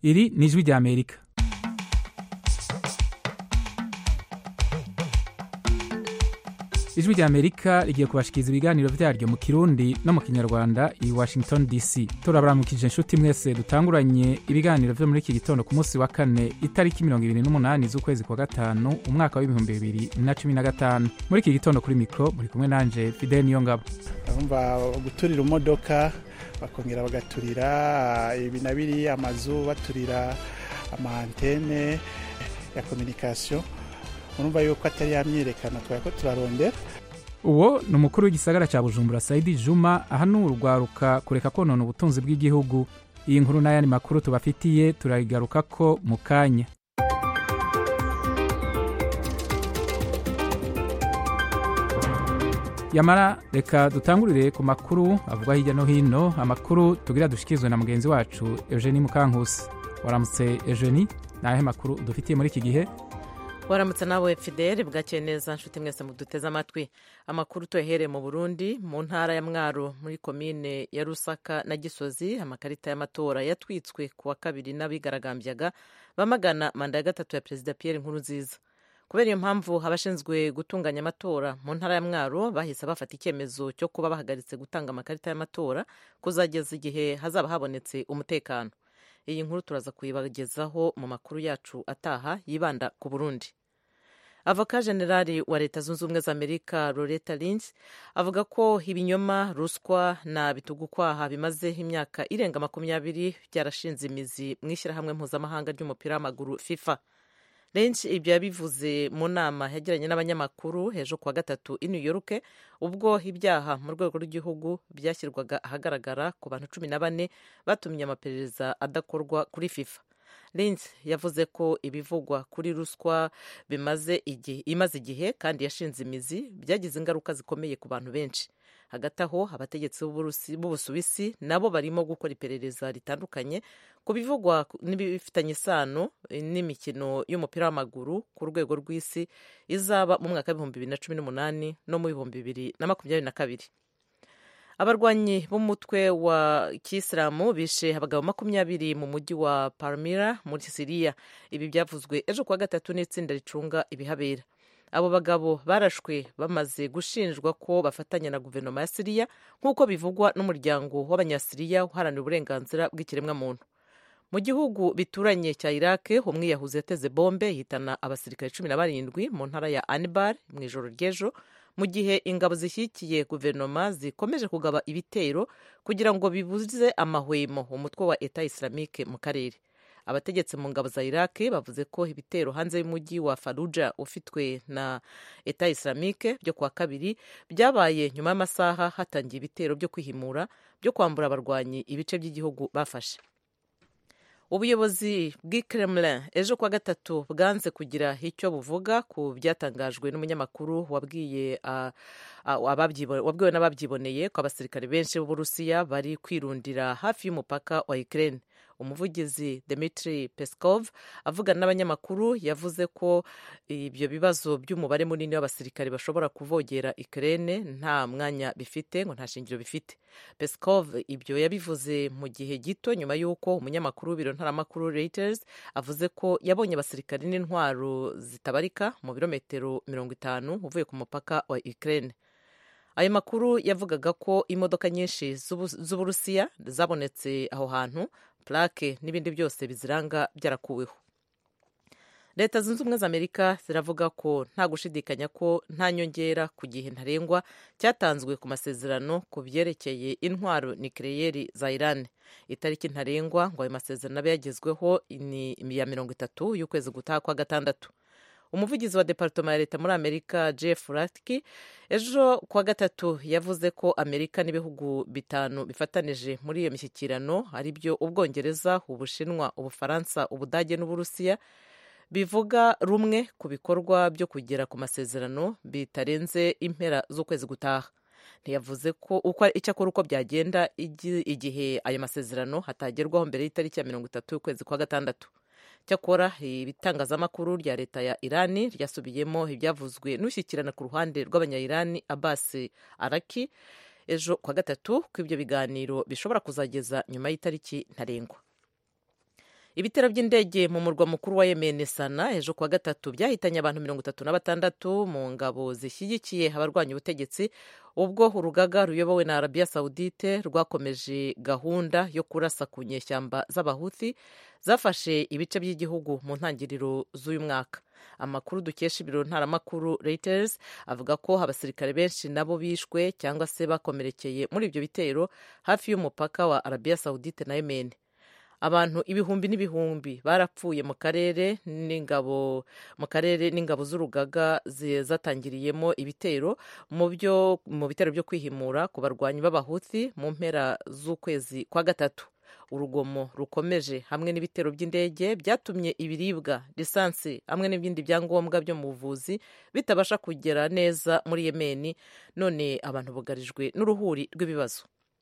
iri ni ijwi ry'amerika ijwi ry'amerika rigiye kubashikiriza ibiganiro vyaryo mu kirundi no mu kinyarwanda i washington dc turabaramukije inshuti mwese dutanguranye ibiganiro vyo muri iki gitondo ku munsi wa kane itariki mirongo ibiri n'umunani z'ukwezi kwa gatanu umwaka w'ibihumbi bibiri na cumi na gatanu muri iki gitondo kuri mikro muri kumwe nanje fidel niyongabo urumva guturira imodoka bakongera bagaturira ibi na biri amazu baturira amaantene ya kominikasiyo urumva yuko atari yamyirekana twari ko turarondera uwo ni umukuru w'igisagara cya bujumbura saidi juma ahanura urwaruka kureka konona ubutunzi bw'igihugu iyi nkuru n'ayandi makuru tubafitiye turayigaruka ko mu kanya yamara reka dutangurire ku makuru avugwa hirya no hino amakuru tugira dushikirizwe na mugenzi wacu eugenie mukankusi waramutse eugenie ni ayahe makuru dufitiye muri iki gihe waramutse nawe fidele bwakeye neza nshuti mwese muduteze amatwi amakuru tuyahereye mu burundi mu ntara ya mwaro muri komine ya rusaka na gisozi amakarita y'amatora yatwitswe ku wa kabiri n'abigaragambyaga bamagana manda ya gatatu ya perezida pierre nkurunziza kubera iyo mpamvu abashinzwe gutunganya amatora mu ntara ya mwaro bahise bafata icyemezo cyo kuba bahagaritse gutanga amakarita y'amatora kuzageza igihe hazaba habonetse umutekano iyi nkuru turaza kuyibagezaho mu makuru yacu ataha yibanda ku burundi avoka generali wa leta zunze ubumwe za amerika loretta lynch avuga ko ibinyoma ruswa na bitugukwaha bimaze imyaka irenga makumyabiri byarashinze imizi mu ishyirahamwe mpuzamahanga ry'umupira w'amaguru fifa lynch ibyo yabivuze mu nama yagiranye n'abanyamakuru ejo kuwa gatatu i new york ubwo ibyaha mu rwego rw'igihugu byashyirwaga ahagaragara ku bantu cumi na bane batumye amaperereza adakorwa kuri fifa lynch yavuze ko ibivugwa kuri ruswa bimaze igihe imaze igihe kandi yashinze imizi byagize ingaruka zikomeye ku bantu benshi hagati aho abategetsi b'ubusuwisi nabo barimo gukora iperereza ritandukanye ku bivugwa n'ibifitanye isano n'imikino y'umupira w'amaguru ku rwego rw'isi izaba mu mwaka w'ibihumbi bibiri na cumi n'umunani no mu bihumbi bibiri na makumyabiri na kabiri abarwanyi b'umutwe wa kisilamu bishe abagabo makumyabiri mu mujyi wa palmira muri siriya ibi byavuzwe ejo kuwa gatatu n'itsinda ricunga ibihabera abo bagabo barashwe bamaze gushinjwa ko bafatanya na guverinoma ya siriya nk'uko bivugwa n'umuryango w'abanyasiriya uharanira uburenganzira bw'ikiremwamuntu mu gihugu bituranye cya iraq umwiyahuzi yateze bombe yitana abasirikare cumi na barindwi mu ntara ya anibar mu ijoro ry'ejo mu gihe ingabo zishyigikiye guverinoma zikomeje kugaba ibitero kugira ngo bibuze amahwemo umutwe wa eta islamike mu karere abategetsi mu ngabo za iraq bavuze ko ibitero hanze y'umujyi wa faruja ufitwe na eta islamike byo kuwa kabiri byabaye nyuma y'amasaha hatangiye ibitero byo kwihimura byo kwambura abarwanyi ibice by'igihugu bafashe ubuyobozi bw'i kremlin ejo kuwa gatatu bwanze kugira icyo buvuga ku byatangajwe n'umunyamakuru wabwiye wabwiwe n'ababyiboneye ko abasirikare benshi b'uburusiya bari kwirundira hafi y'umupaka wa ukraine umuvugizi Dmitry Peskov avugana n'abanyamakuru yavuze ko ibyo bibazo by'umubare munini w'abasirikare bashobora kuvogera Ukraine nta mwanya bifite ngo nta shingiro bifite Peskov ibyo yabivuze mu gihe gito nyuma y'uko umunyamakuru w'ibiro ntaramakuru Reuters avuze ko yabonye abasirikare n'intwaro zitabarika mu birometero mirongo itanu uvuye ku mupaka wa Ukraine ayo makuru yavugaga ko imodoka nyinshi z'uburusiya zabonetse aho hantu plake n'ibindi byose biziranga byarakuweho leta zunze ubumwe za amerika ziravuga ko nta gushidikanya ko nta nyongera ku gihe ntarengwa cyatanzwe ku masezerano ku byerekeye intwaro nikireyeri za iran itariki ntarengwa ngo ayo masezerano abe yagezweho ni iya mirongo itatu y'ukwezi gutaha kwa gatandatu umuvugizi wa departoma ya leta muri amerika jeff ratki ejo kuwa gatatu yavuze ko amerika n'ibihugu bitanu bifatanije muri iyo mishyikirano ari byo ubwongereza ubushinwa ubufaransa ubudage n'uburusiya bivuga rumwe ku bikorwa byo kugera ku masezerano bitarenze impera z'ukwezi gutaha ntiyavuze ko uko icyakora uko byagenda igihe ayo masezerano hatagerwaho mbere y'itariki ya mirongo itatu y'ukwezi kwa gatandatu cyakora ibitangazamakuru rya leta ya irani ryasubiyemo ibyavuzwe n'ushyikirana ku ruhande rw'abanyayirani abbas araki ejo kwa gatatu ko ibyo biganiro bishobora kuzageza nyuma y'itariki ntarengwa ibitero by'indege mu murwa mukuru wa yemen sana ejo kuwa gatatu byahitanye abantu mirongo itatu na batandatu mu ngabo zishyigikiye abarwanya ubutegetsi ubwo urugaga ruyobowe na arabiya sawudite rwakomeje gahunda yo kurasa ku nyeshyamba z'abahuthi zafashe ibice by'igihugu mu ntangiriro z'uyu mwaka amakuru dukesha ibiro ntaramakuru reuters avuga ko abasirikare benshi nabo bishwe cyangwa se bakomerekeye muri ibyo bitero hafi y'umupaka wa arabiya sawudite na yemen abantu ibihumbi n'ibihumbi barapfuye mu karere n'ingabo mu karere n'ingabo z'urugaga zatangiriyemo ibitero mu byo mu bitero byo kwihimura ku barwanyi b'abahuthi mu mpera z'ukwezi kwa gatatu urugomo rukomeje hamwe n'ibitero by'indege byatumye ibiribwa lisansi hamwe n'ibindi byangombwa byo mu buvuzi bitabasha kugera neza muri yemeni none abantu bugarijwe n'uruhuri rw'ibibazo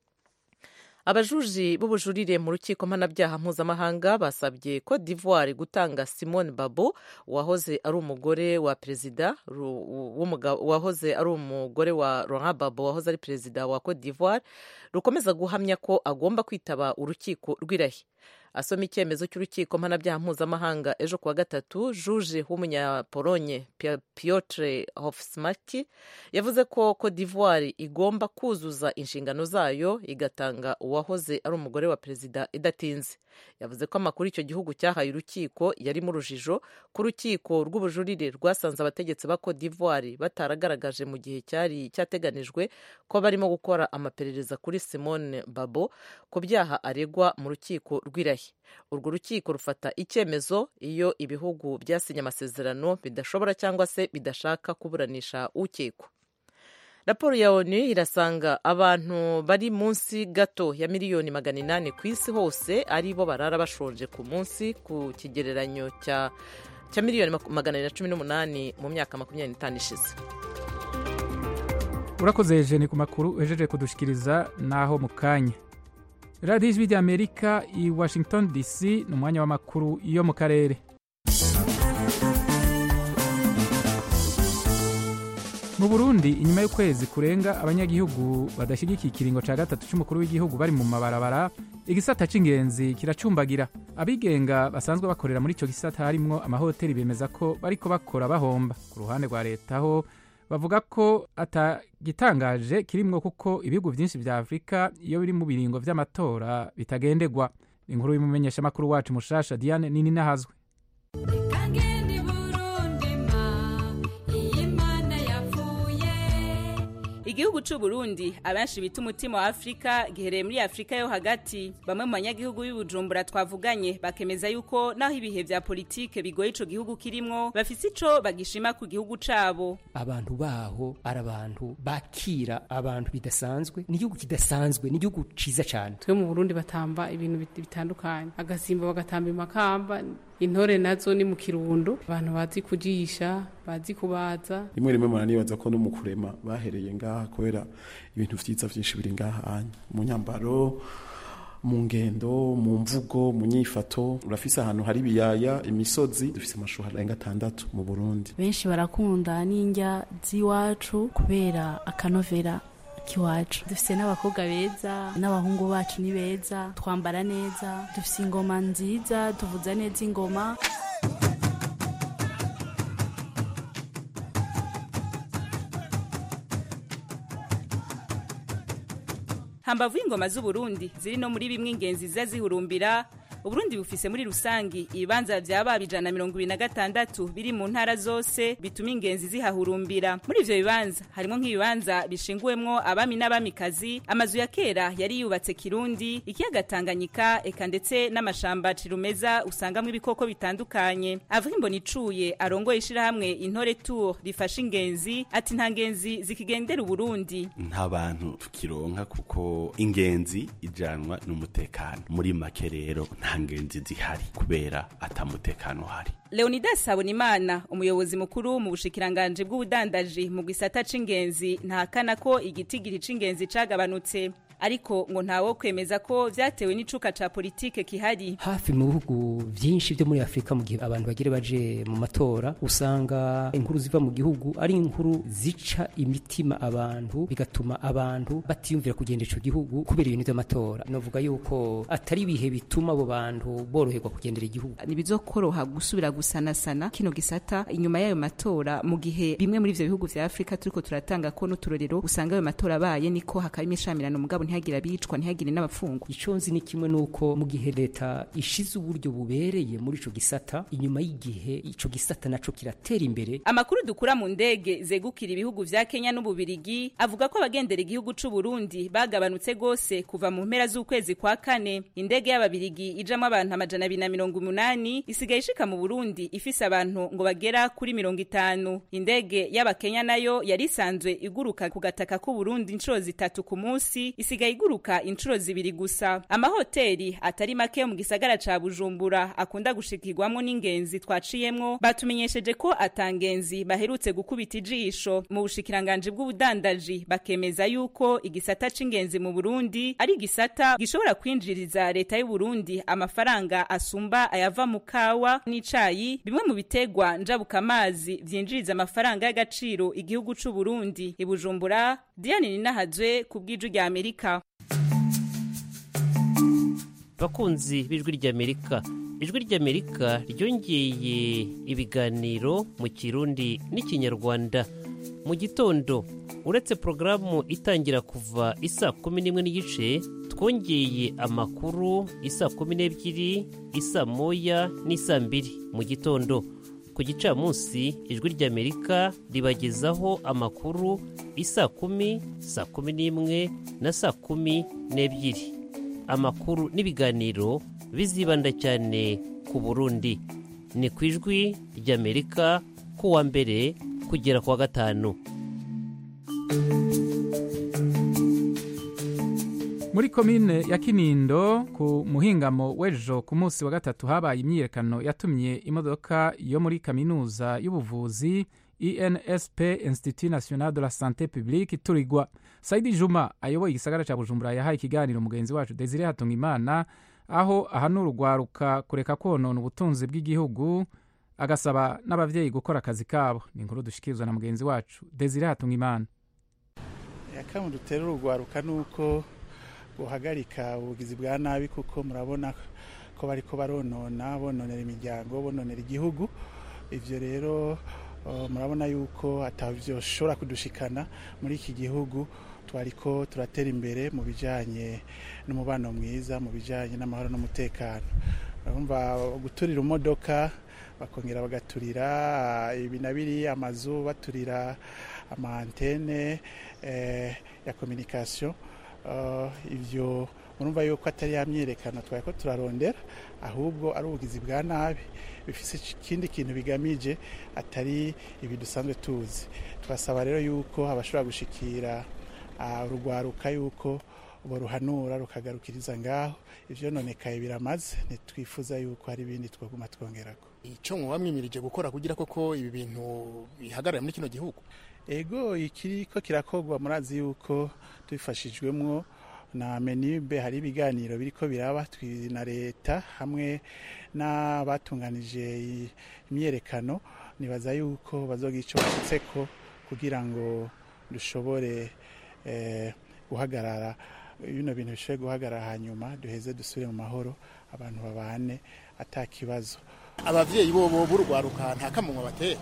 abajuji b'ubujurire mu rukiko mpanabyaha mpuzamahanga basabye ko d'ivoire gutanga simone babo wahoze ari umugore wa perezida wahoze ari umugore wa laurent babo wahoze ari perezida wa cote d'ivoire rukomeza guhamya ko agomba kwitaba urukiko rw'irahi asoma icyemezo cy'urukiko mpanabyaha mpuzamahanga ejo kuwa gatatu juje w'umunyapolonye piotre hofsmaki yavuze ko cote d'ivoire igomba kuzuza inshingano zayo igatanga uwahoze ari umugore wa perezida idatinze yavuze ko amakuru icyo gihugu cyahaye urukiko yari mu rujijo ku rukiko rw'ubujurire rwasanze abategetsi ba cote d'ivoire bataragaragaje mu gihe cyari cyateganijwe ko barimo gukora amaperereza kuri simone babo ku byaha aregwa mu rukiko rw'irahi urwo rukiko rufata icyemezo iyo ibihugu byasinye amasezerano bidashobora cyangwa se bidashaka kuburanisha ukekwa raporo ya onu irasanga abantu bari munsi gato ya miliyoni magana inani ku isi hose ari bo barara bashonje ku munsi ku kigereranyo cya cya miliyoni magana abiri na cumi n'umunani mu myaka makumyabiri n'itanu ishize urakoze jeni ku makuru uhejeje kudushikiriza naho mu kanya radiyo ijwi ry'amerika i washington dc ni umwanya w'amakuru yo mu karere mu burundi inyuma y'ukwezi kurenga abanyagihugu badashyigikiye ikiringo cya gatatu cy'umukuru w'igihugu bari mu mabarabara igisata cy'ingenzi kiracumbagira abigenga basanzwe bakorera muri icyo gisata harimwo amahoteli bemeza ko bariko bakora bahomba ku ruhande rwa leta ho bavuga ko atagitangaje kirimwo kuko ibihugu byinshi bya afurika iyo biri mu biringo by'amatora bitagendegwa inkuru y'umumenyeshamakuru wacu mushasha diane nini nahazwe igihugu c'u Burundi abenshi bita umutima wa Afrika gihereye muri Afrika yo hagati bamwe mu banyagihugu b'ibujumbura twavuganye bakemeza yuko naho ibihe vya politike bigoye ico gihugu kirimwo bafise ico bagishima ku gihugu cabo abantu baho ari abantu bakira abantu bidasanzwe ni igihugu kidasanzwe ni igihugu ciza cane twe mu Burundi batamba ibintu bitandukanye agasimba bagatamba imakamba intore nazo ni mu kirundo abantu bazi kujisha bazi kubaza rimwe rimwe muranibaza ko no mu kurema bahereye ngaha kubera ibintu vyiza vyinshi biri ngaha mu nyambaro mu ngendo mu mvugo mu nyifato urafise ahantu hari ibiyaya imisozi dufise amashuha arenga atandatu mu burundi benshi barakunda n'indya z'iwacu kubera akanovera kiwacu dufise n'abakobwa beza n'abahungu bacu ni beza twambara neza dufise ingoma nziza tuvuza neza ingoma hambavu y'ingoma z'uburundi ziri no muri bimwe ingenzi ziza zihurumbira uburundi bufise muri rusangi ibibanza vyaba ijana mirongo ibiri na gatandatu biri mu ntara zose bituma ingenzi zihahurumbira muri ivyo bibanza harimwo nk'ibibanza bishinguwemwo abami n'abamikazi amazu ya kera yari yubatse kirundi ikiyaga tanganyika eka ndetse n'amashamba cirumeza usangamwo ibikoko bitandukanye avuga imboni icuye arongoye ishirahamwe intore tour rifasha ingenzi ati nta ngenzi zikigendera uburundi nta bantu tukironka kuko ingenzi ijanwa n'umutekano muri make rero nta ngenzi zihari kubera atamutekano uhari leonidas habonimana umuyobozi mukuru mu bushikiranganji bw'ubudandaji mu gisata c'ingenzi ntahakana ko igitigiri c'ingenzi cagabanutse ariko ngo ntawo kwemeza ko vyatewe n'icuka ca politike kihari hafi mu bihugu byinshi byo muri afurika mu gihe abantu bagire baje mu matora usanga inkuru ziva mu gihugu ari inkuru zica imitima abantu bigatuma abantu batiyumvira kugenda ico gihugu kubera ibintu vy'amatora novuga yuko atari ibihe bituma abo bantu boroherwa kugendera igihugu ntibizokoroha gusubira gusanasana kino gisata inyuma y'ayo matora mu gihe bimwe muri ivyo bihugu vya afurika turiko turatanga ko n'uturorero usanga ayo matora abaye niko hakaba imishamirano mugabo ntihagire abicwa ntihagire n'abafungwa ico nzi ni kimwe nuko mu gihe leta ishize uburyo bubereye muri ico gisata inyuma y'igihe ico gisata naco kiratera imbere amakuru dukura mu ndege zegukira ibihugu vya kenya n'ububirigi avuga ko abagendera igihugu c'u burundi bagabanutse gose kuva mu mpera z'ukwezi kwa kane indege y'ababirigi ijamwo abantu amajana abiri na mirongo umunani isigaye ishika mu burundi ifise abantu ngo bagera kuri mirongo itanu indege y'abakenya nayo yari isanzwe iguruka ku gataka k'u burundi inshuro zitatu ku munsi isigaye iguruka inshuro zibiri gusa amahoteli atari make yo mu gisagara ca bujumbura akunda gushikirwamwo n'ingenzi twaciyemwo batumenyesheje ko atangenzi baherutse gukubita ijisho mu bushikiranganji bw'ubudandaji bakemeza yuko igisata c'ingenzi mu burundi ari igisata gishobora kwinjiriza leta y'u burundi amafaranga asumba ayava mu kawa n'icayi bimwe mu bitegwa njabukamazi vyinjiriza amafaranga y'agaciro igihugu c'u burundi ibujumbura diane ninahazwe ku bw'iju rya amerika bakunzi b'ijwi ry'amerika ijwi ry'amerika ryongeye ibiganiro mu kirundi n'ikinyarwanda mu gitondo uretse porogaramu itangira kuva isa kumi n'imwe n'igice twongeye amakuru isa kumi n'ebyiri isa moya n'isa mbiri mu gitondo ku gicamunsi ijwi ry'amerika ribagezaho amakuru isa kumi saa kumi n'imwe na saa kumi n'ebyiri amakuru n'ibiganiro bizibanda cyane ku burundi ni ku ijwi ry'amerika kuwa mbere kugera kuwa gatanu muri komine ya kinindo ku muhingamo w'ejo ku munsi wa gatatu habaye imyiyerekano yatumye imodoka yo muri kaminuza y'ubuvuzi insp institut national de la santé publique iturigwa saidi juma ayoboye igisagara cya bujumbura yahaye ikiganiro mugenzi wacu desire hatungimana aho ahanura urwaruka kureka konona ubutunzi bw'igihugu agasaba n'ababyeyi gukora akazi kabo ni inkuru dushikirizwa na mugenzi wacu desire hatungimana akamu dutera urugwaruka ni uko guhagarika ubugizi bwa nabi kuko murabona ko bari ko baronona bononera imiryango bononera igihugu ibyo rero murabona yuko atabyoshobora kudushikana muri iki gihugu twari ko turatera imbere mu bijyanye n'umubano mwiza mu bijyanye n'amahoro n'umutekano urumva guturira imodoka bakongera bagaturira ibi na biri amazu baturira amantene ya kominikasiyo ibyo murumva yuko atari ya myiyerekano twari ko turarondera ahubwo ari ubugizi bwa nabi bifite ikindi kintu bigamije atari ibi dusanzwe tuzi twasaba rero yuko abashobora gushikira urugwaruka yuko baruhanura rukagarukiriza ngaho ibyo nonekaye biramaze ntitwifuza yuko hari ibindi twaguma twongerako icyo muba mwimirije gukora kugira koko ibi bintu bihagarara muri kino gihugu ego ikiri ko kirakorwa murazi yuko tubifashijwemo na menibe hari ibiganiro biriko biraba na leta hamwe n'abatunganije imyerekano nibaza yuko bazoga icyo bashyitseko kugira ngo dushobore guhagarara bino bintu bishobore guhagarara hanyuma duheze dusubire mu mahoro abantu babane atakibazo abavyeyi bobo b'urugwaruka nta kamunwa batera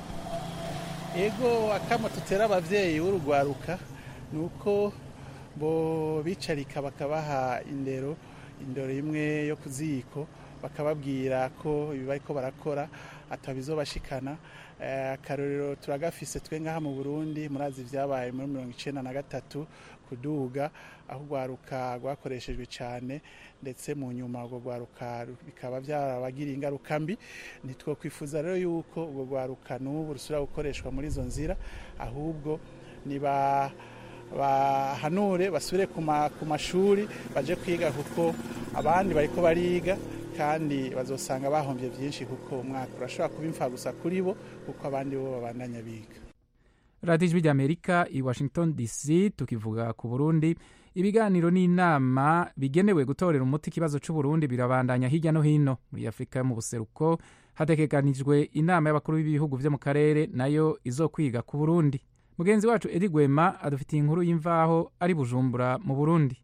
ego akamo tutera abavyeyi b'urugwaruka ni uko bo bicarika bakabaha indero indero imwe yo ku ziko bakababwira ko ibi bariko barakora atabizobashikana akarorero turagafise twe ngaha mu burundi murazi ibyabaye muri mirongo icenda na gatatu kuduga aho urwaruka rwakoreshejwe cyane ndetse mu nyuma urwo rwaruka bikaba byarabagiriye ingaruka mbi ntitwokwifuza rero yuko urwo rwaruka n'ubu rusubira gukoreshwa muri izo nzira ahubwo niba bahanure basubire ku mashuri baje kwiga kuko abandi bariko bariga kandi bazosanga bahombye byinshi kuko umwaka urashobora kuba imfa gusa kuri bo kuko abandi bo babandanya biga radiyo ijwi ry'amerika i washington dc tukivuga ku burundi ibiganiro n'inama bigenewe gutorera umuti ikibazo c'uburundi birabandanya hirya no hino muri afurika yo mu buseruko hategekanijwe inama y'abakuru b'ibihugu vyo mu karere nayo izokwiga ku burundi mugenzi wacu edi gwema adufitiye inkuru y'imvaho ari bujumbura mu burundi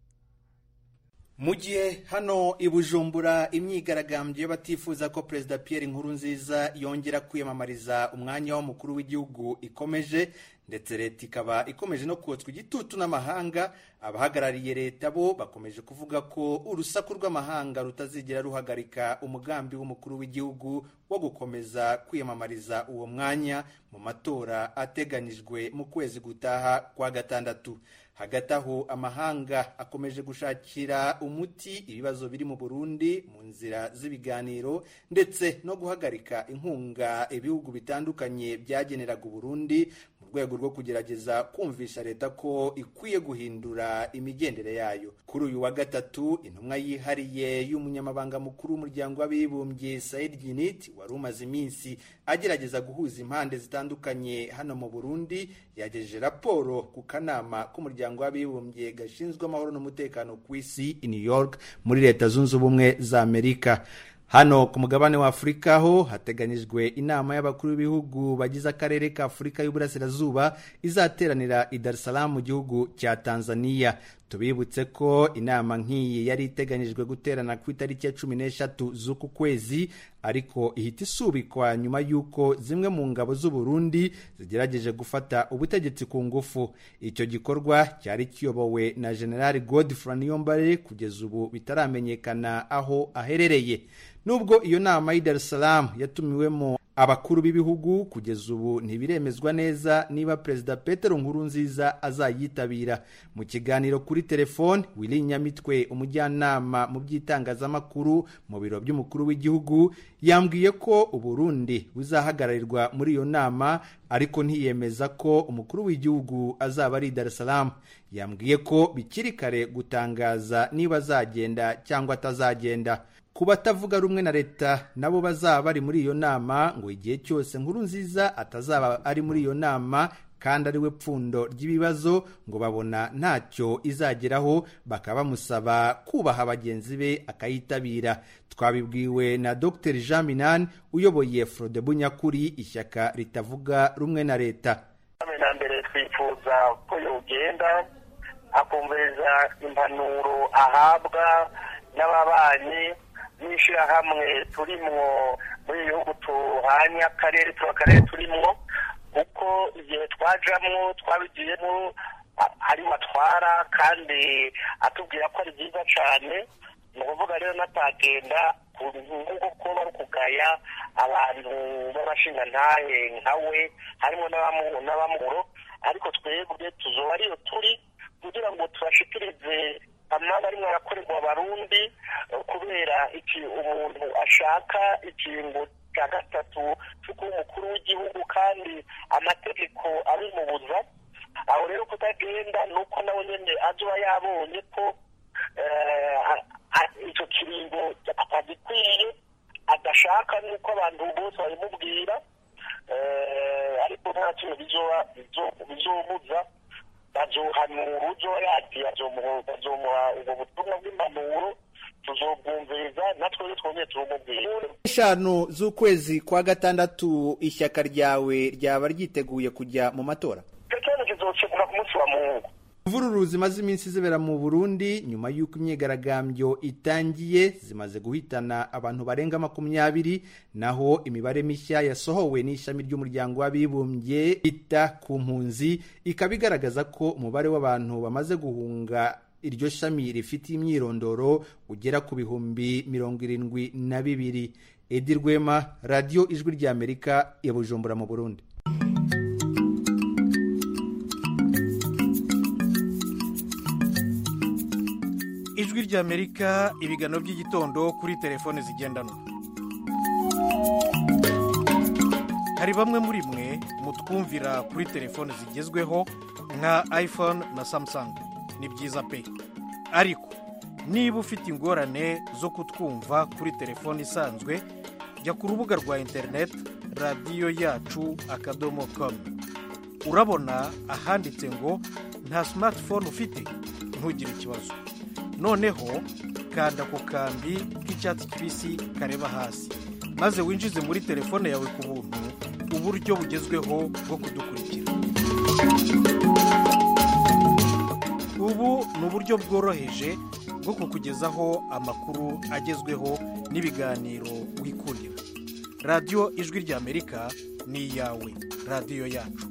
mu gihe hano i bujumbura imyigaragambyo y'abatifuza ko perezida pierre nkurunziza yongera kwiyamamariza umwanya w'umukuru w'igihugu ikomeje ndetse leta ikaba ikomeje no kotswa igitutu n'amahanga abahagarariye leta bo bakomeje kuvuga ko urusaku rw'amahanga rutazigera ruhagarika umugambi w'umukuru w'igihugu wo gukomeza kwiyamamariza uwo mwanya mu matora ateganyijwe mu kwezi gutaha kwa gatandatu hagati aho amahanga akomeje gushakira umuti ibibazo biri mu burundi mu nzira z'ibiganiro ndetse no guhagarika inkunga ibihugu bitandukanye byageneraga uburundi mu rwego rwo kugerageza kumvisha leta ko ikwiye guhindura imigendere yayo kuri uyu wa gatatu intumwa yihariye y'umunyamabanga mukuru w'umuryango w'abibumbye said ginit wari umaze iminsi agerageza guhuza impande zitandukanye hano mu burundi yagejeje raporo ku kanama k'umuryango w'abibumbye gashinzwe amahoro n'umutekano ku isi i new york muri leta zunze ubumwe za amerika hano ku mugabane wa afurika ho hateganyijwe inama y'abakuru b'ibihugu bagize akarere ka afurika y'uburasirazuba izateranira i dar es salaam mu gihugu cya tanzania tubibutse ko inama nk'iyi yari iteganyijwe guterana ku itariki ya cumi n'eshatu z'uku kwezi ariko ihita isubikwa nyuma y'uko zimwe mu ngabo z'uburundi zigerageje gufata ubutegetsi ku ngufu icyo gikorwa cyari kiyobowe na generali godfrey niyombare kugeza ubu bitaramenyekana aho aherereye nubwo iyo nama y'i dar es salaam yatumiwemo abakuru b'ibihugu kugeza ubu ntibiremezwa neza niba perezida petero nkurunziza azayitabira mu kiganiro kuri telefone wili nyamitwe umujyanama mu by'itangazamakuru mu biro by'umukuru w'igihugu yambwiye ko uburundi buzahagararirwa muri iyo nama ariko ntiyemeza ko umukuru w'igihugu azaba ari i dar es salaam yambwiye ko bikiri kare gutangaza niba azagenda cyangwa atazagenda ku batavuga rumwe na leta nabo bazaba bari muri iyo nama ngo igihe cyose nkuru nziza atazaba ari muri iyo nama kandi ari we pfundo ry'ibibazo ngo babona ntacyo izageraho bakaba bamusaba kubaha bagenzi be akayitabira twabibwiwe na dr jean minani uyoboye frode bunyakuri ishyaka ritavuga rumwe na leta na mbere twifuza ko yogenda akumviriza impanuro ahabwa n'ababanyi n'ishyirahamwe turimwo muri ibihugu tuhanye akarere tuba akarere turimwo kuko igihe twajamwo twabigiyemo ari batwara kandi atubwira ko ari byiza cyane ni ukuvuga rero natagenda nk'uko kuba bari kugaya abantu b'abashingantahe nka we harimo n'abamuro ariko twebwe tuzoba ariyo turi kugira ngo tubashikirize amaba arimo arakorerwa abarundi kubera iki umuntu ashaka ikingo cya gatatu cyo kuba umukuru w'igihugu kandi amategeko abimubuza aho rero kutagenda ni uko nawe nyine azuba yabonye ko icyo kiringo atagikwiye adashaka n'uko abantu bose babimubwira ariko nta kintu bizomuza bazohanura uzo yagiye bazomuha ubwo butumwa bw'impanuro tuzobwumviriza natwe twongeye turumubwira eshanu z'ukwezi kwa gatandatu ishyaka ryawe ryaba ryiteguye kujya mu matora icyo kibazo kizokemura ku munsi wa mungu imvururu zimaze iminsi zibera mu burundi nyuma y'uko imyigaragambyo itangiye zimaze guhitana abantu barenga makumyabiri naho imibare mishya yasohowe n'ishami ry'umuryango w'abibumbye ita ku mpunzi ikaba igaragaza ko umubare w'abantu bamaze guhunga iryo shami rifite imyirondoro ugera ku bihumbi mirongo irindwi na bibiri edi rwema radiyo ijwi ry'amerika ya bujumbura mu burundi ijwi ry'amerika ibiganiro by'igitondo kuri telefone zigendanwa hari bamwe muri mwe mutwumvira kuri telefone zigezweho nka iphone na samsung ni byiza pe ariko niba ufite ingorane zo kutwumva kuri telefone isanzwe jya ku rubuga rwa interineti radiyo yacu akadomo komu urabona ahanditse ngo nta simatifone ufite ntugire ikibazo noneho kanda ku kambi k'icyatsi kibisi kareba hasi maze winjize muri telefone yawe ku buntu uburyo bugezweho bwo kudukurikira ubu ni uburyo bworoheje bwo kukugezaho amakuru agezweho n'ibiganiro wikundira radiyo ijwi ry'amerika ni iyawe radiyo yacu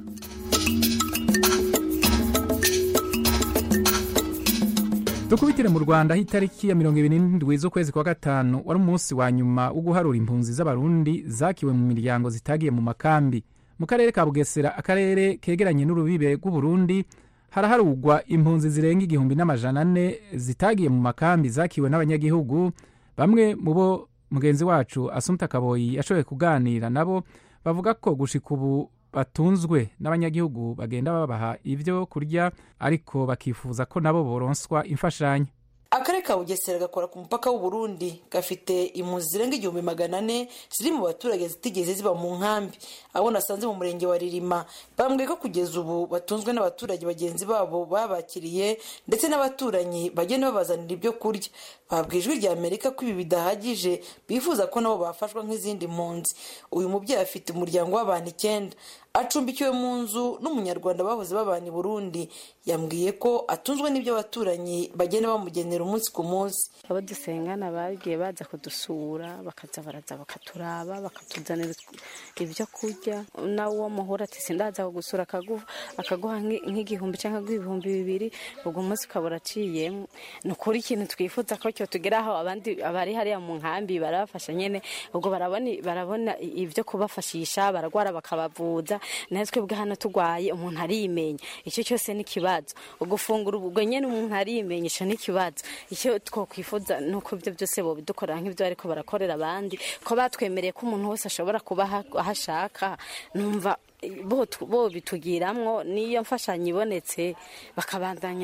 dukubitire mu rwanda aho itariki ya mirongo ibiri n'indwi z'ukwezi kwa gatanu wari umunsi wa nyuma wo guharura impunzi z'abarundi zakiwe mu miryango zitagiye mu makambi mu karere ka bugesera akarere kegeranye n'urubibe rw'uburundi haraharugwa impunzi zirenga igihumbi n'amajana ane zitagiye mu makambi zakiwe n'abanyagihugu bamwe mu bo mugenzi wacu asumta kaboyi yashoboye kuganira nabo bavuga ko gushika ubu batunzwe n'abanyagihugu bagenda babaha ibyo kurya ariko bakifuza ko nabo boronswa imfashanyo akarere ka bugesera gakora ku mupaka w'uburundi gafite impunzi zirenga igihumbi magana ane ziri mu baturage zitigeze ziba mu nkambi abo nasanze mu murenge wa ririma bambwiye ko kugeza ubu batunzwe n'abaturage bagenzi babo babakiriye ndetse n'abaturanyi bagenda babazanira ibyo kurya babwiye ijwi rya amerika ko ibi bidahagije bifuza ko nabo bafashwa nk'izindi mpunzi uyu mubyeyi afite umuryango w'abantu icyenda acumbikiwe mu nzu n'umunyarwanda bahoze babana i burundi yambwiye ko atunzwe n'ibyo abaturanyi bagenda bamugenera umunsi ku munsi abo dusengana bagiye baza kudusura bakaza baraza bakaturaba bakatuzanira ibyo kurya nawe uwo muhura ati sindaza kugusura akaguha nk'igihumbi cyangwa ibihumbi bibiri ubwo munsi ukaba uraciyemo ni ukuri ikintu twifuza ko cyo tugeraho abandi abari hariya mu nkambi barabafasha nyine ubwo barabona ibyo kubafashisha baragwara bakabavuza natwe bwa hano turwaye umuntu arimenya icyo cyose ni ikibazo ugufungura ubwo nyine umuntu arimenya icyo ni ikibazo icyo twakwifuza ni uko ibyo byose bobidukorera nk'ibyo ariko barakorera abandi ko batwemereye ko umuntu wese ashobora kuba aho ashaka numva bo bitugiramwo niyo mfashanyo ibonetse bakabandanya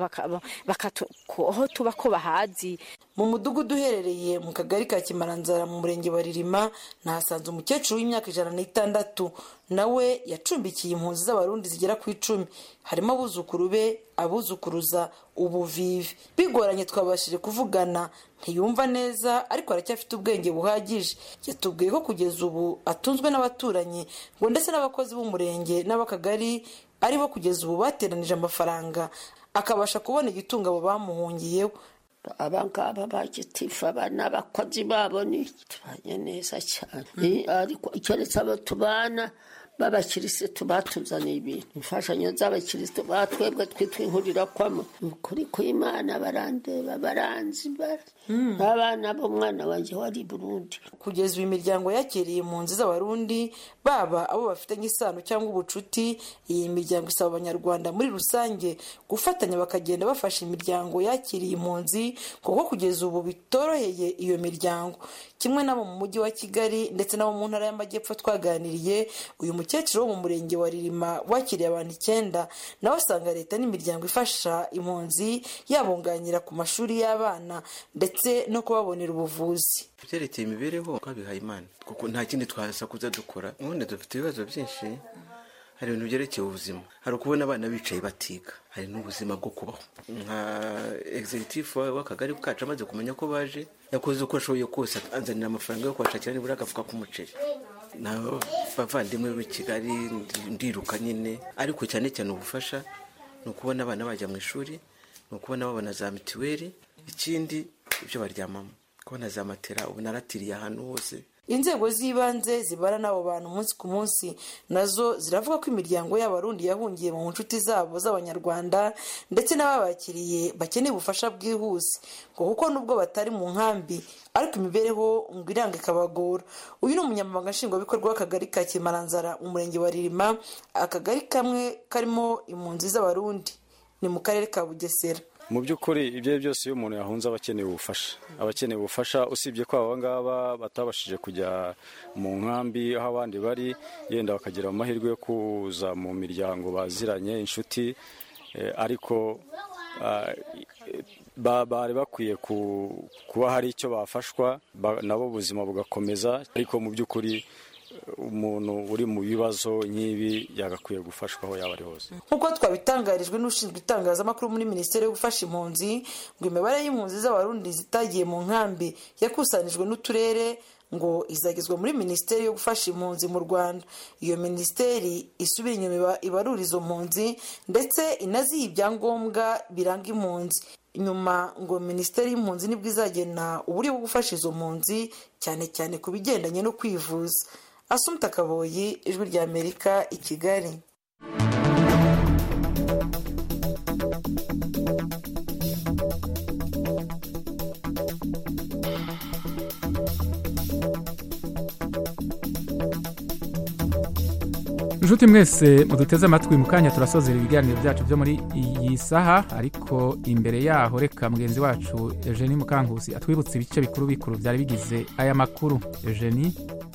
aho tuba ko bahazi mu mudugudu uherereye mu kagari ka kimaranzara mu murenge wa ririma nahasanze umukecuru w'imyaka ijana n'itandatu nawe yacumbikiye impunzi z'abarundi zigera ku icumi harimo abuzukuru be abuzukuruza ubuvivi bigoranye twabashije kuvugana ntiyumva neza ariko aracyafite ubwenge buhagije yatubwiye ko kugeza ubu atunzwe n'abaturanyi ngo ndetse n'abakozi b'umurenge n'ab'akagari aribo kugeza ubu bateranije amafaranga akabasha kubona igitunga abo bamuhungiyeho abangaba bagitifu abana abakozi babo ni tubanye neza cyane ariko keretse abo tubana b'abakirisitu batuzaniye ibintu imfashanyo z'abakirisitu batwebwe twitwa inkurira kwamo ukuri kw'imana barandeba baranzi abana b'umwana wanjye wari burundi kugeza ubu imiryango yakiriye impunzi z'abarundi baba abo bafitanye isano cyangwa ubucuti iyi miryango isaba abanyarwanda muri rusange gufatanya bakagenda bafasha imiryango yakiriye impunzi kuko kugeza ubu bitoroheye iyo miryango kimwe n'abo mu mujyi wa kigali ndetse n'abo mu ntara y'amajyepfo twaganiriye uyu mukecuru wo mu murenge wa ririma wakiriye abantu icyenda nawe asanga leta n'imiryango ifasha impunzi yabunganira ku mashuri y'abana ndetse no kubabonera ubuvuzi byerekeye imibereho twabihaye imana kuko nta kindi twasakuza dukora ubundi dufite ibibazo byinshi hari ibintu byerekeye ubuzima hari ukubona abana bicaye batiga hari n'ubuzima bwo kubaho nka egizegitifu w'akagari kacu amaze kumenya ko baje yakoze uko ashoboye kose anzanira amafaranga yo kubashakira nibura agafuka k'umuceri n'abavandimwe b'i kigali ndiruka nyine ariko cyane cyane ubufasha ni ukubona abana bajya mu ishuri ni ukubona babona za mituweli ikindi ibyo baryamamo kubona za matera ubu naratiriye ahantu hose inzego z'ibanze zibara n'abo bantu umunsi ku munsi nazo ziravuga ko imiryango y'abarundi yahungiye mu nshuti zabo z'abanyarwanda ndetse n'ababakiriye bakeneye ubufasha bwihuse ngo kuko nubwo batari mu nkambi ariko imibereho ngo iranga ikabagora uyu ni umunyamabanga nshingwabikorwa w'akagari ka kimaranzara mu murenge wa ririma akagari kamwe karimo impunzi z'abarundi ni mu karere ka bugesera mu by'ukuri ibyo ari byose iyo umuntu yahunze aba akeneye ubufasha aba akeneye ubufasha usibye ko aba ngaba batabashije kujya mu nkambi aho abandi bari yenda bakagira amahirwe yo kuza mu miryango baziranye inshuti ariko bari bakwiye kuba hari icyo bafashwa nabo ubuzima bugakomeza ariko mu by'ukuri umuntu uri mu bibazo nk'ibi yagakwiye gufashwa aho yaba ari hose nk'uko twabitangarijwe n'ushinzwe itangazamakuru muri minisiteri yo gufasha impunzi ngo imibare y'impunzi z'abarundi zitagiye mu nkambi yakusanijwe n'uturere ngo izagezwa muri minisiteri yo gufasha impunzi mu rwanda iyo minisiteri isubira inyuma ibarura izo mpunzi ndetse inaziha ibyangombwa biranga impunzi nyuma ngo minisiteri y'impunzi nibwo izagena uburyo bwo gufasha izo mpunzi cyane cyane ku bigendanye no kwivuza asumta kaboyi ijwi rya amerika i kigali inshuti mwese muduteze amatwi mu kanya turasozera ibiganiro byacu byo muri iyi saha ariko imbere yaho reka mugenzi wacu eugenie mukankusi atwibutse ibice bikuru bikuru byari bigize aya makuru eugenie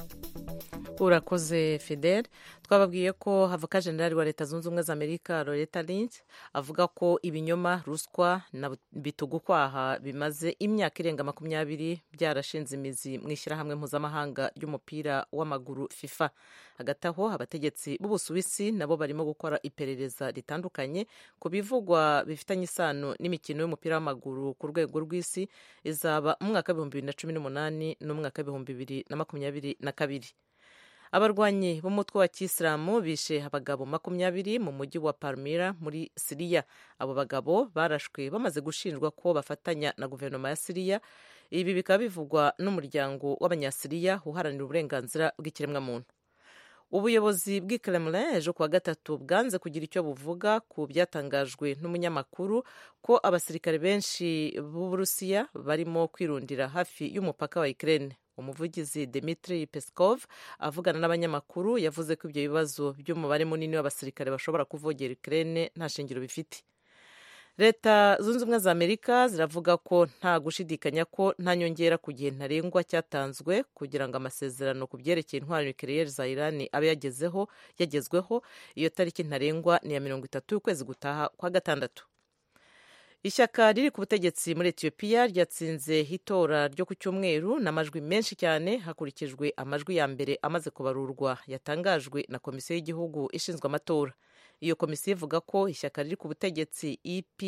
urakoze fidel twababwiye ko havoka generali wa leta zunze ubumwe za amerika loreta lynch avuga ko ibinyoma ruswa na bitugukwaha bimaze imyaka irenga makumyabiri byarashinze imizi mu ishyirahamwe mpuzamahanga ry'umupira w'amaguru fifa hagati aho abategetsi b'ubusuwisi nabo barimo gukora iperereza ritandukanye ku bivugwa bifitanye isano n'imikino y'umupira w'amaguru ku rwego rw'isi izaba mu mwaka w'ibihumbi bibiri na cumi n'umunani n'umwaka w'ibihumbi bibiri na makumyabiri na kabiri abarwanyi b'umutwe wa kisilamu bishe abagabo makumyabiri mu mujyi wa palmira muri siriya abo bagabo barashwe bamaze gushinjwa ko bafatanya na guverinoma ya siriya ibi bikaba bivugwa n'umuryango w'abanyasiriya uharanira uburenganzira bw'ikiremwamuntu ubuyobozi bw'i Kremlin ejo kuwa gatatu bwanze kugira icyo buvuga ku byatangajwe n'umunyamakuru ko abasirikare benshi b'uburusiya barimo kwirundira hafi y'umupaka wa Ukraine umuvugizi Dmitry Peskov avugana n'abanyamakuru yavuze ko ibyo bibazo by'umubare munini w'abasirikare bashobora kuvogera Ukraine nta shingiro bifite leta zunze ubumwe za amerika ziravuga ko nta gushidikanya ko nta nyongera ku gihe ntarengwa cyatanzwe kugira ngo amasezerano ku byerekeye intwaro nucleaire za irani abe yagezeho yagezweho iyo tariki ntarengwa ni iya mirongo itatu y'ukwezi gutaha kwa gatandatu ishyaka riri ku butegetsi muri etiyopiya ryatsinze itora ryo ku cyumweru n'amajwi menshi cyane hakurikijwe amajwi ya mbere amaze kubarurwa yatangajwe na komisiyo y'igihugu ishinzwe amatora iyo komisiyo ivuga ko ishyaka riri ku butegetsi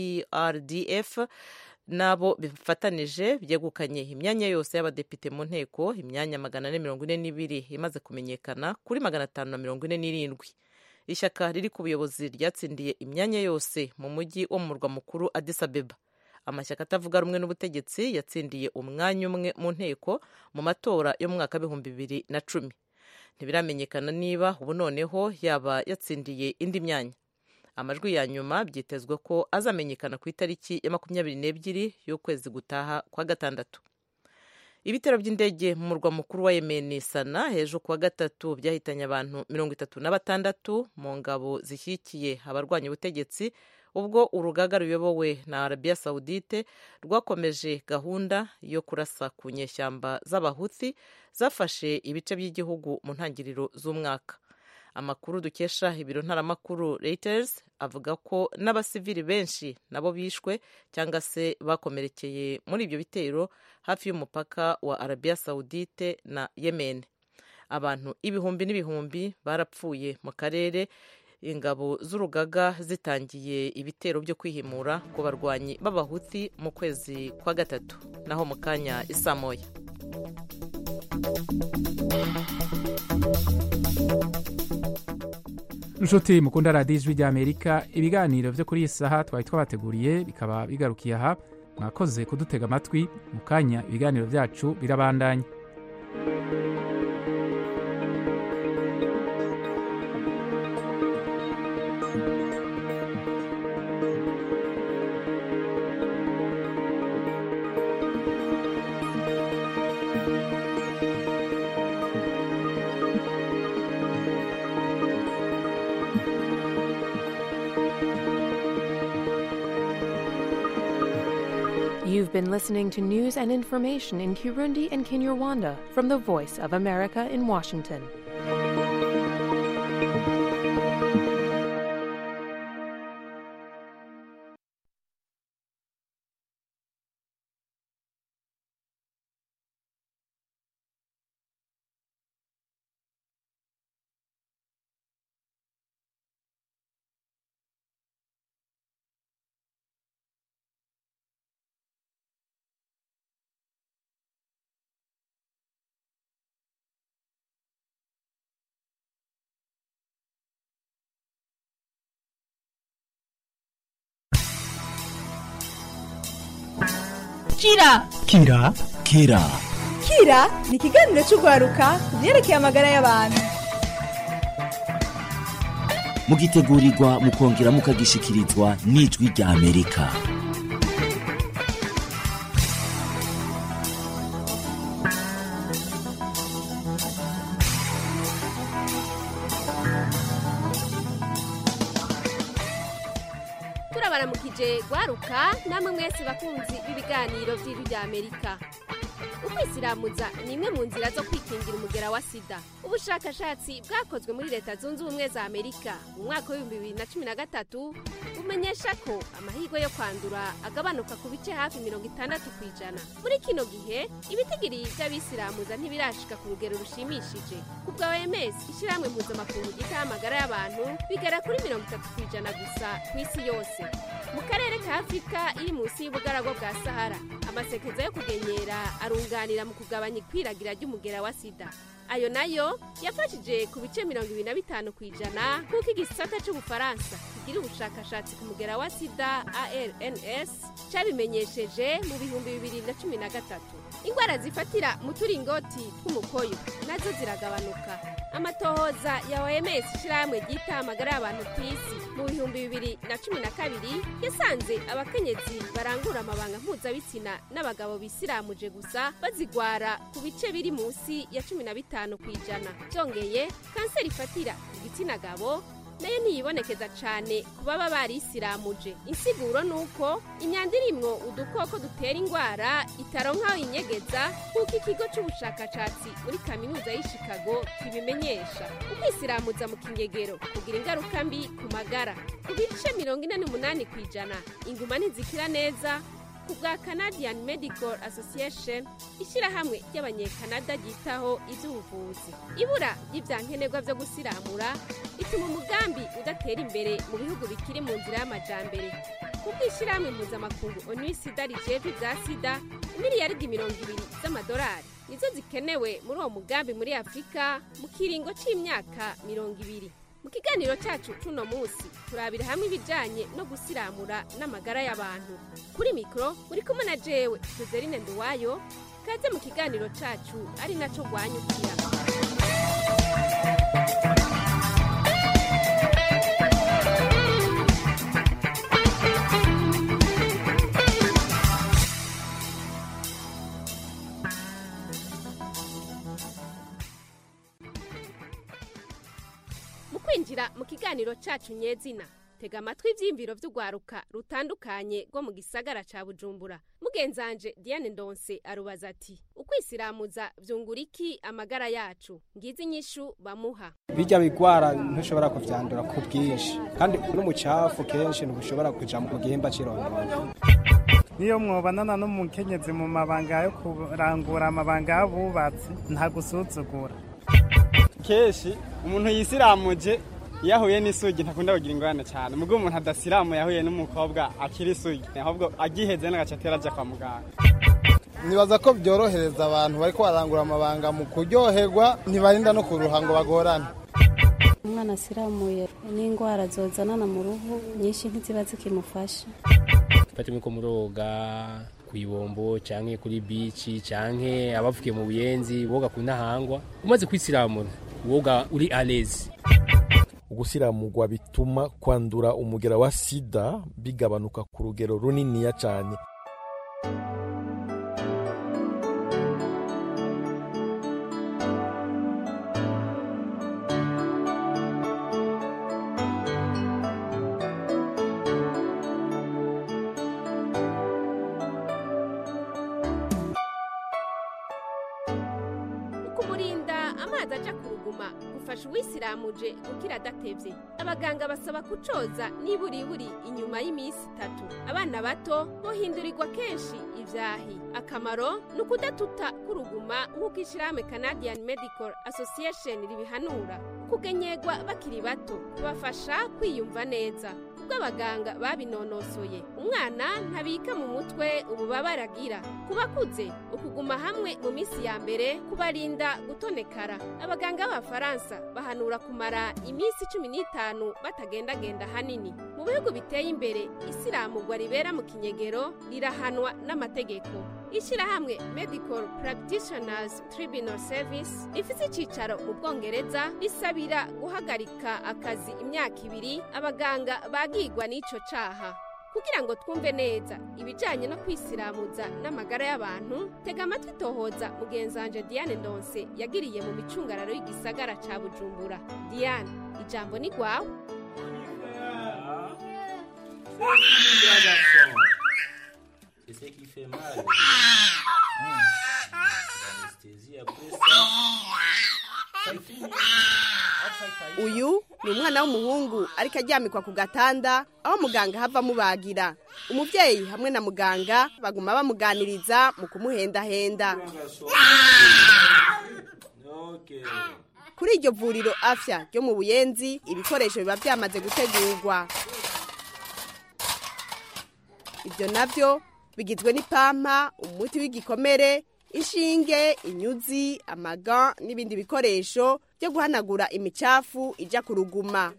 eprdf n'abo bifatanije byegukanye imyanya yose y'abadepite mu nteko imyanya magana ane mirongo ine n'ibiri imaze kumenyekana kuri magana atanu na mirongo ine n'irindwi ishyaka riri ku buyobozi ryatsindiye imyanya yose mu mujyi wo mu murwa mukuru Addis Abeba amashyaka atavuga rumwe n'ubutegetsi yatsindiye umwanya umwe mu nteko mu matora yo mu mwaka w'ibihumbi bibiri na cumi ntibiramenyekana niba ubu noneho yaba yatsindiye indi myanya amajwi ya nyuma byitezwe ko azamenyekana ku itariki ya makumyabiri n'ebyiri y'ukwezi gutaha kwa gatandatu ibitero by'indege mu murwa mukuru wa yemeni sana hejuru kuwa gatatu byahitanye abantu mirongo itatu na batandatu mu ngabo zishyigikiye abarwanya ubutegetsi ubwo urugaga ruyobowe na arabiya sawudite rwakomeje gahunda yo kurasa ku nyeshyamba z'abahuthi zafashe ibice by'igihugu mu ntangiriro z'umwaka amakuru dukesha ibiro ntaramakuru Reuters avuga ko n'abasivili benshi nabo bishwe cyangwa se bakomerekeye muri ibyo bitero hafi y'umupaka wa arabiya sawudite na yemen abantu ibihumbi n'ibihumbi barapfuye mu karere ingabo z'urugaga zitangiye ibitero byo kwihimura ku barwanyi b'abahuti mu kwezi kwa gatatu naho mu kanya isamoya inshuti mukunda radiyo ijwi ry'amerika ibiganiro byo kuri iyi saha twari twabateguriye bikaba bigarukiye aha mwakoze kudutega amatwi mu kanya ibiganiro byacu birabandanya You've been listening to news and information in Kirundi and Kinyarwanda from the Voice of America in Washington. kira kira kira kira ni ikiganiro cy'urwaruka ku byerekeye amagara y'abantu mugitegurirwa mukongera mukagishikirizwa n'ijwi rya amerika turabaramukije gwaruka namwe mwese bakunzi b'ibiganiro by'ijwi rya amerika ukwisilamuza ni imwe mu nzira zo kwikingira umugera wa sida ubushakashatsi bwakozwe muri leta zunze ubumwe za amerika mu mwaka w'ibihumbi bibiri na cumi na gatatu bumenyesha ko amahirwe yo kwandura agabanuka ku bice hafi mirongo itandatu ku ijana muri kino gihe ibitigiri by'abisilamuza ntibirashika ku rugero rushimishije ku bwa oms ishyirahamwe mpuzamakungu ryitaho amagara y'abantu bigera kuri mirongo itatu ku ijana gusa ku isi yose mu karere ka afurika iri munsi y'ubugaragwa bwa sahara amasekeza yo kugenyera arunganira mu kugabanya ikwiragira ry'umugera wa sida ayo nayo yafashije ku bice mirongo ibiri na bitanu ku ijana nk'uko igisata cy'ubufaransa kigira ubushakashatsi ku mugera wa sida arns cyabimenyesheje mu bihumbi bibiri na cumi na gatatu indwara zifatira mu turingoti tw'umukoyo nazo ziragabanuka amatohoza ya oms ishyirahamwe ryita amagara y'abantu ku isi mu bihumbi bibiri na cumi na kabiri yasanze abakenyezi barangura amabanga mpuzabitsina n'abagabo bisiramuje gusa bazigwara ku bice biri munsi ya cumi na bitanu ku ijana byongeye kanseri ifatira ku gitsina gabo nayo ntiyibonekeza cyane ku baba barisiramuje insiguro ni uko imyanda irimwo udukoko dutera indwara itaronka aho inyegeza nk'uko ikigo cy'ubushakashatsi muri kaminuza y'i chicago kibimenyesha ukwisiramutsa mu kinyegero kugira ingaruka mbi ku magara ku bice mirongo ine n'umunani ku ijana inguma ntizikira neza ku bwa canadian medical association ishyirahamwe ry'abanyekanada ryitaho iby'ubuvuzi ibura ry'ibyankenerwa byo gusiramura bituma umugambi udatera imbere mu bihugu bikiri mu nzira y'amajambere kuko ishyirahamwe mpuzamakungu onu sida rijejwe ibya sida miliyaridi mirongo ibiri z'amadolari nizo zikenewe muri uwo mugambi muri afurika mu kiringo cy'imyaka mirongo ibiri mu kiganiro cyacu cuno munsi turabira hamwe ibijyanye no gusiramura n'amagara y'abantu kuri mikoro muri kumwe na jewe joselyne nduwayo kaze mu kiganiro cyacu ari nacyo rwanyukira mu kwinjira mu kiganiro cyacu nyezina tega amatwi ibyiyumviro by'urwaruka rutandukanye rwo mu gisagara cya bujumbura mugenzanje diane ndonse arubaza ati ukwisilamuza byungura iki amagara yacu ngizi inyishu bamuha bijya bigwara ntushobora kuvyandura ku bwinshi kandi n'umucafu kenshi ntushobora kuja mu gihimba c'irondoro niyo mwobanana n'umukenyezi mu mabanga yo kurangura amabanga y'abubatsi nta gusuzugura kenshi umuntu yisiramuje iyo ahuye n'isugi ntakunda kugira ingorane cyane mubwo umuntu adasiramuye yahuye n'umukobwa akiri isugi ahubwo agiheze n'agace atera ajya kwa muganga nibaza ko byorohereza abantu bari barangura amabanga mu kuryoherwa ntibarinda no kuruha ngo bagorane umwana asiramuye n'indwara zozanana mu ruhu nyinshi ntiziba zikimufasha fata ko muroga ku ibombo cyangwa kuri bici cyangwa abavuye mu buyenzi boga ku ntahangwa umaze kwisiramura woga uri alezi ugusiramurwa bituma kwandura umugera wa sida bigabanuka ku rugero runiniya cyane ukumurinda amazi aja ku ruguma gufasha uwisiramuje gukira adatevye abaganga basaba kucoza niburiburi inyuma y'iminsi itatu abana bato bohindurirwa kenshi ivyahi akamaro ni ukudatuta k'uruguma nk'uko ishyirahamwe canadian medical association ribihanura kugenyegwa bakiri bato kubafasha kwiyumva neza kubwo abaganga babinonosoye umwana ntabika mu mutwe ububabare agira ku bakuze ukuguma hamwe mu minsi ya mbere kubarinda gutonekara abaganga b'abafaransa bahanura kumara iminsi cumi n'itanu batagendagenda hanini mu bihugu biteye imbere isiramugwa ribera mu kinyegero rirahanwa n'amategeko ishyirahamwe medical practitioners tribunal service rifite icyicaro mu bwongereza risabira guhagarika akazi imyaka ibiri abaganga bagigwa n'icyo cyaha kugira ngo twumve neza ibijyanye no kwisiramuza n'amagara y'abantu tega amatwi tohoza mugenzanje diane ndonse yagiriye mu micungararo y'igisagara cya bujumbura diane ijambo ni rwawe C'est ce qui fait mal. Hum. L'anesthésie après ça. C'est fini. uyu ni umwana w'umuhungu ariko aryamikwa ku gatanda aho muganga hava amubagira umubyeyi hamwe na muganga baguma bamuganiriza mu kumuhendahenda Ok. kuri iryo vuriro afya ryo mu buyenzi ibikoresho biba byamaze gutegurwa ibyo nabyo bigizwe n'ipampa umuti w'igikomere inshinge inyuzi amaga n'ibindi bikoresho byo guhanagura imicafu ijya ku ruguma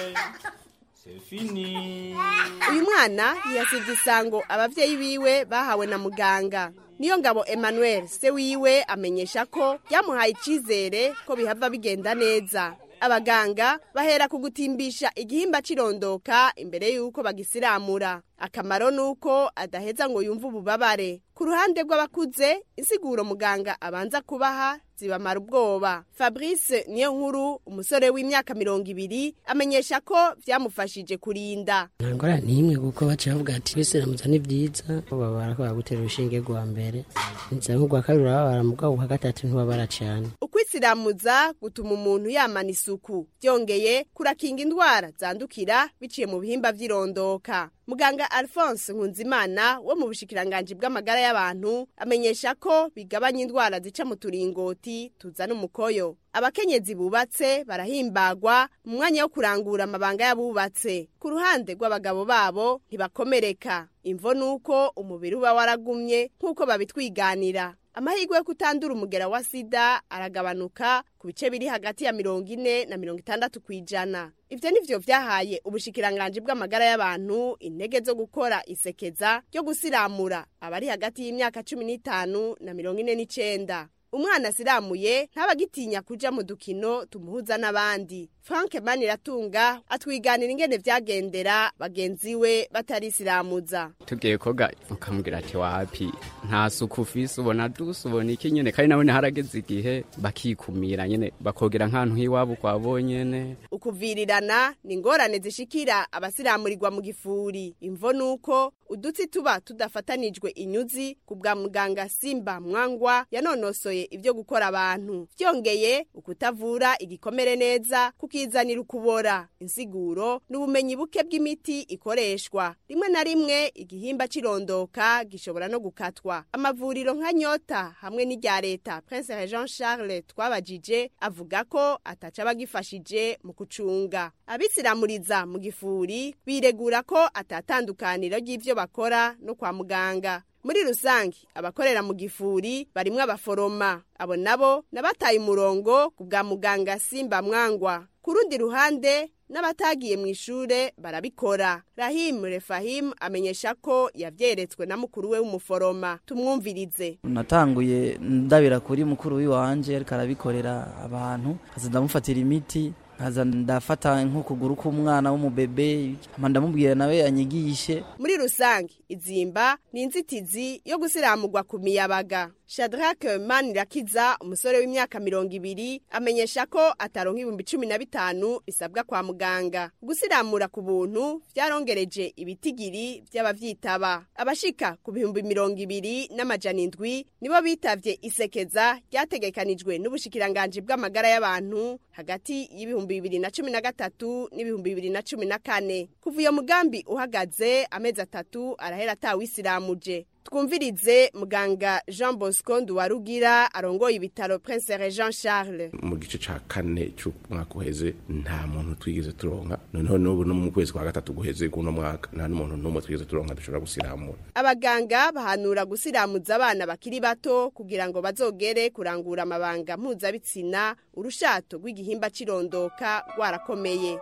C'est fini. uyu mwana yasibye isango ababyeyi biwe bahawe na muganga niyo ngabo emmanuel se wiwe amenyesha ko byamuhaye icyizere ko bihava bigenda neza abaganga bahera ku gutimbisha igihimba cirondoka imbere y'uko bagisiramura akamaro ni uko adaheza ngo yumve ububabare ku ruhande rw'abakuze insiguro muganga abanza kubaha zibamara ubwoba fabrice niyo nkuru umusore w'imyaka mirongo ibiri amenyesha ko byamufashije kurinda nta ngorane n'imwe kuko baciye bavuga ati bisiramuza ni byiza babara ko bagutera urushinge rwa mbere inzira nk'urwa kabiri urababara mu bwabo bwa gatatu ntibabara cyane ukwitsiramuza gutuma umuntu yamana isuku byongeye kurakinga indwara zandukira biciye mu bihimba by'irondoka muganga alphonse nkunzimana wo mu bushikiranganji bw'amagara y'abantu amenyesha ko bigabanya indwara zica mu turingoti tuzana umukoyo abakenyezi bubatse barahimbagwa mu mwanya wo kurangura amabanga y'abubatse ku ruhande rw'abagabo babo ntibakomereka imvo ni uko umubiri uba waragumye nk'uko babitwiganira amahirwe yo kutandura umugera wa sida aragabanuka ku bice biri hagati ya mirongo ine na mirongo itandatu ku ijana ibyo ni byo byahaye ubushikiranganji bw'amagara y'abantu intege zo gukora isekeza ryo gusiramura abari hagati y'imyaka cumi n'itanu na mirongo ine n'icenda umwana asiramuye ntabagitinya kuja mu dukino tumuhuza n'abandi frank maniratunga atwiganira ingene vyagendera bagenzi we batarisiramuza tugiye koga ukamubwira ati wapi nta suku ufise ubona dusa ubona iki nyene kandi nabone harageze igihe bakikumira nyene bakogera nk'ahantu h'iwabo kwa bonyene ukuvirirana ni ingorane zishikira abasiramurirwa mu gifuri imvo nuko udutsi tuba tudafatanijwe inyuzi ku bwa muganga simba mwangwa yanonosoye ibyo gukora abantu byongeye ukutavura igikomere neza kukizanira ukubora insiguro n'ubumenyi buke bw'imiti ikoreshwa rimwe na rimwe igihimba cirondoka gishobora no gukatwa amavuriro nka nyota hamwe n'irya leta prince jean charles twabajije avuga ko ataca bagifashije mu kucunga abisiramuriza mu gifuri biregura ko atatandukaniro ry'ivyo bakora no kwa muganga muri rusange abakorera mu gifuri barimwo abaforoma abo nabo nabataye umurongo ku bwa muganga simba mwangwa ku rundi ruhande n'abatagiye mu ishure barabikora rahim refahim amenyesha ko yavyeretswe na mukuru we w'umuforoma tumwumvirize natanguye ndabira kuri mukuru w'iwanje ariko arabikorera abantu kaza ndamufatira imiti nkaza ndafata nk'ukuguru k'umwana w'umubebe hama ndamubwira nawe anyigishe muri rusange izimba ni inzitizi yo gusiramurwa ku miyabaga shadrack manirakiza umusore w'imyaka mirongo ibiri amenyesha ko ataronka ibihumbi cumi na bitanu bisabwa kwa muganga gusiramura ku buntu vyarongereje ibitigiri vy'abavyitaba abashika ku bihumbi mirongo ibiri n'amajana indwi nibo bitavye isekeza ryategekanijwe n'ubushikiranganji bw'amagara y'abantu hagati y'ibihumbi bibiri na cumi na gatatu n'ibihumbi bibiri na cumi na kane kuva iyo mugambi uhagaze amezi atatu arahera atawisiramuje twumvirize muganga jean bosco nduwarugira arongoye ibitaro prince jean charles mu gice ca kane c'umwaka uheze nta muntu twigeze turonka noneho n'ubu no mu kwezi kwa gatatu guheze kuno mwaka nta n'umuntu n'umwe twigeze turonka dushobora gusiramura abaganga bahanura gusiramuza abana bakiri bato kugira ngo bazogere kurangura amabanga mpuzabitsina urushato rw'igihimba cirondoka rwarakomeye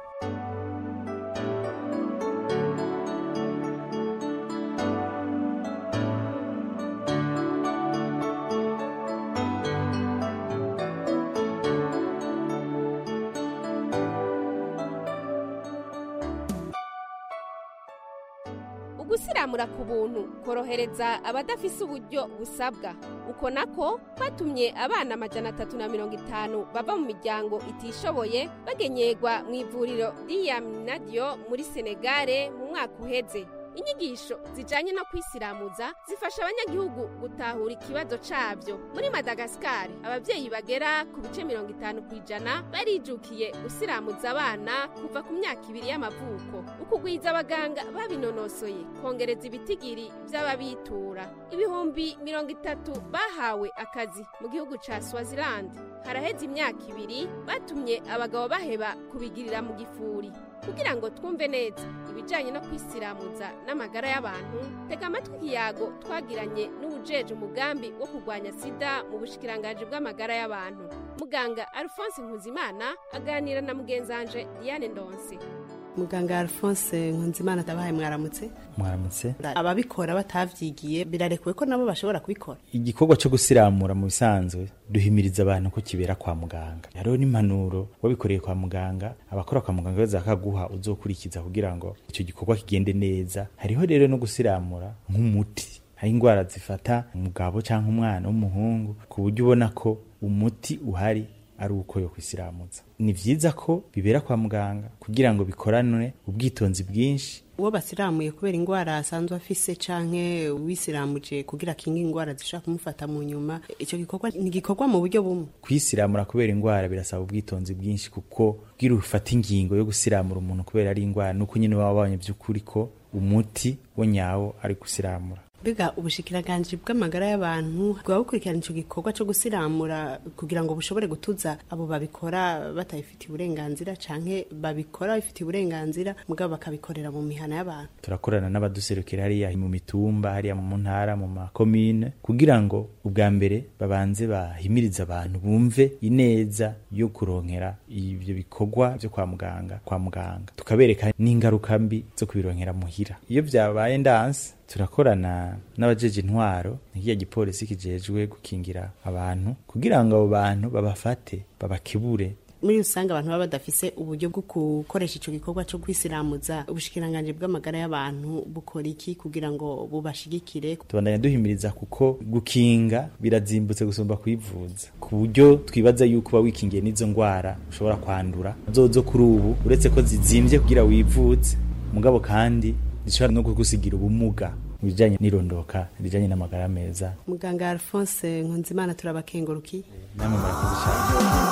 ugusiramura ku buntu korohereza abadafise uburyo busabwa uko nako kwatumye abana amajana atatu na mirongo itanu bava mu miryango itishoboye bagenyerwa mu ivuriro riyaminadiyo muri senegare mu mwaka uheze inyigisho zijanye no kwisiramuza zifasha abanyagihugu gutahura ikibazo cabyo muri madagasikari abavyeyi bagera ku bice mirongo itanu ku ijana barijukiye gusiramuza abana kuva ku myaka ibiri y'amavuko ukugwiza abaganga babinonosoye kongereza ibitigiri vy'ababitura ibihumbi mirongo itatu bahawe akazi mu gihugu ca swaziland haraheze imyaka ibiri batumye abagabo baheba kubigirira mu gifuri kugira ngo twumve neza ibijyanye no kwisiramuza n'amagara y'abantu tega amatwi ikiyago twagiranye n'ubujeje umugambi wo kurwanya sida mu bushikiranganji bw'amagara y'abantu muganga alphonse nkuzimana aganira na mugenzanje diane ndonse muganga alphonse nkunzimana atabahaye mwaramutse mwaramutse ababikora batavyigiye birarekuwe ko nabo bashobora kubikora igikorwa cyo gusiramura mu bisanzwe duhimiriza abantu ko kibera kwa muganga hariho n'impanuro wabikoreye kwa muganga abakora kwa muganga baza bakaguha uzokurikiza kugira ngo icyo gikorwa kigende neza hariho rero no gusiramura nk'umuti hari indwara zifata umugabo cyangwa umwana w'umuhungu ku buryo ubona ko umuti uhari ari uko yo kwisiramuza ni vyiza ko bibera kwa muganga kugira ngo bikoranwe ubwitonzi bwinshi uwo basiramuye kubera indwara asanzwe afise canke wisiramuje kugira kinga indwara zishobora kumufata mu nyuma ico gikorwa ni gikorwa mu buryo bumwe kwisiramura kubera indwara birasaba ubwitonzi bwinshi kuko kugira ufata ingingo yo gusiramura umuntu kubera ari indwara nuko nyine waba wabonye vy'ukuri ko umuti wo nyawo ari gusiramura biga ubushikiranganje bw'amagara y'abantu bwa bukurikirana ico gikorwa co gusiramura kugira ngo bushobore gutuza abo babikora batabifitiye uburenganzira canke babikora bifitiye uburenganzira mugabo bakabikorera mu mihana y'abantu turakorana n'abaduserukira hariya mu mitumba hariya mu ntara mu makomine kugira ngo ubwa mbere babanze bahimiriza abantu bumve ineza yo kuronkera ivyo bikorwa vyo kwa muganga kwa muganga tukabereka n'ingaruka mbi zo kubironkera muhira iyo vyabaye ndanse turakorana n'abajeje intwaro nk'iya gipolisi kijejwe gukingira abantu kugira ngo abo bantu babafate babakebure muri rusange abantu baba badafise uburyo bwo gukoresha ico gikorwa co kwisiramuza ubushikiranganje bw'amagara y'abantu bukora iki kugira ngo bubashigikire tubandanya duhimiriza kuko gukinga birazimbutse gusumba kwivuza ku buryo twibaza yuko uba wikingiye n'izo ndwara ushobora kwandura zozo kuri ubu uretse ko zizimvye kugira wivuze mugabo kandi zishobora no kugusigira ubumuga mu bijyanye n'irondoka rijyanye n'amagara meza muganga alphonse nkunzimana turabakenguruki namwe murakoze cyane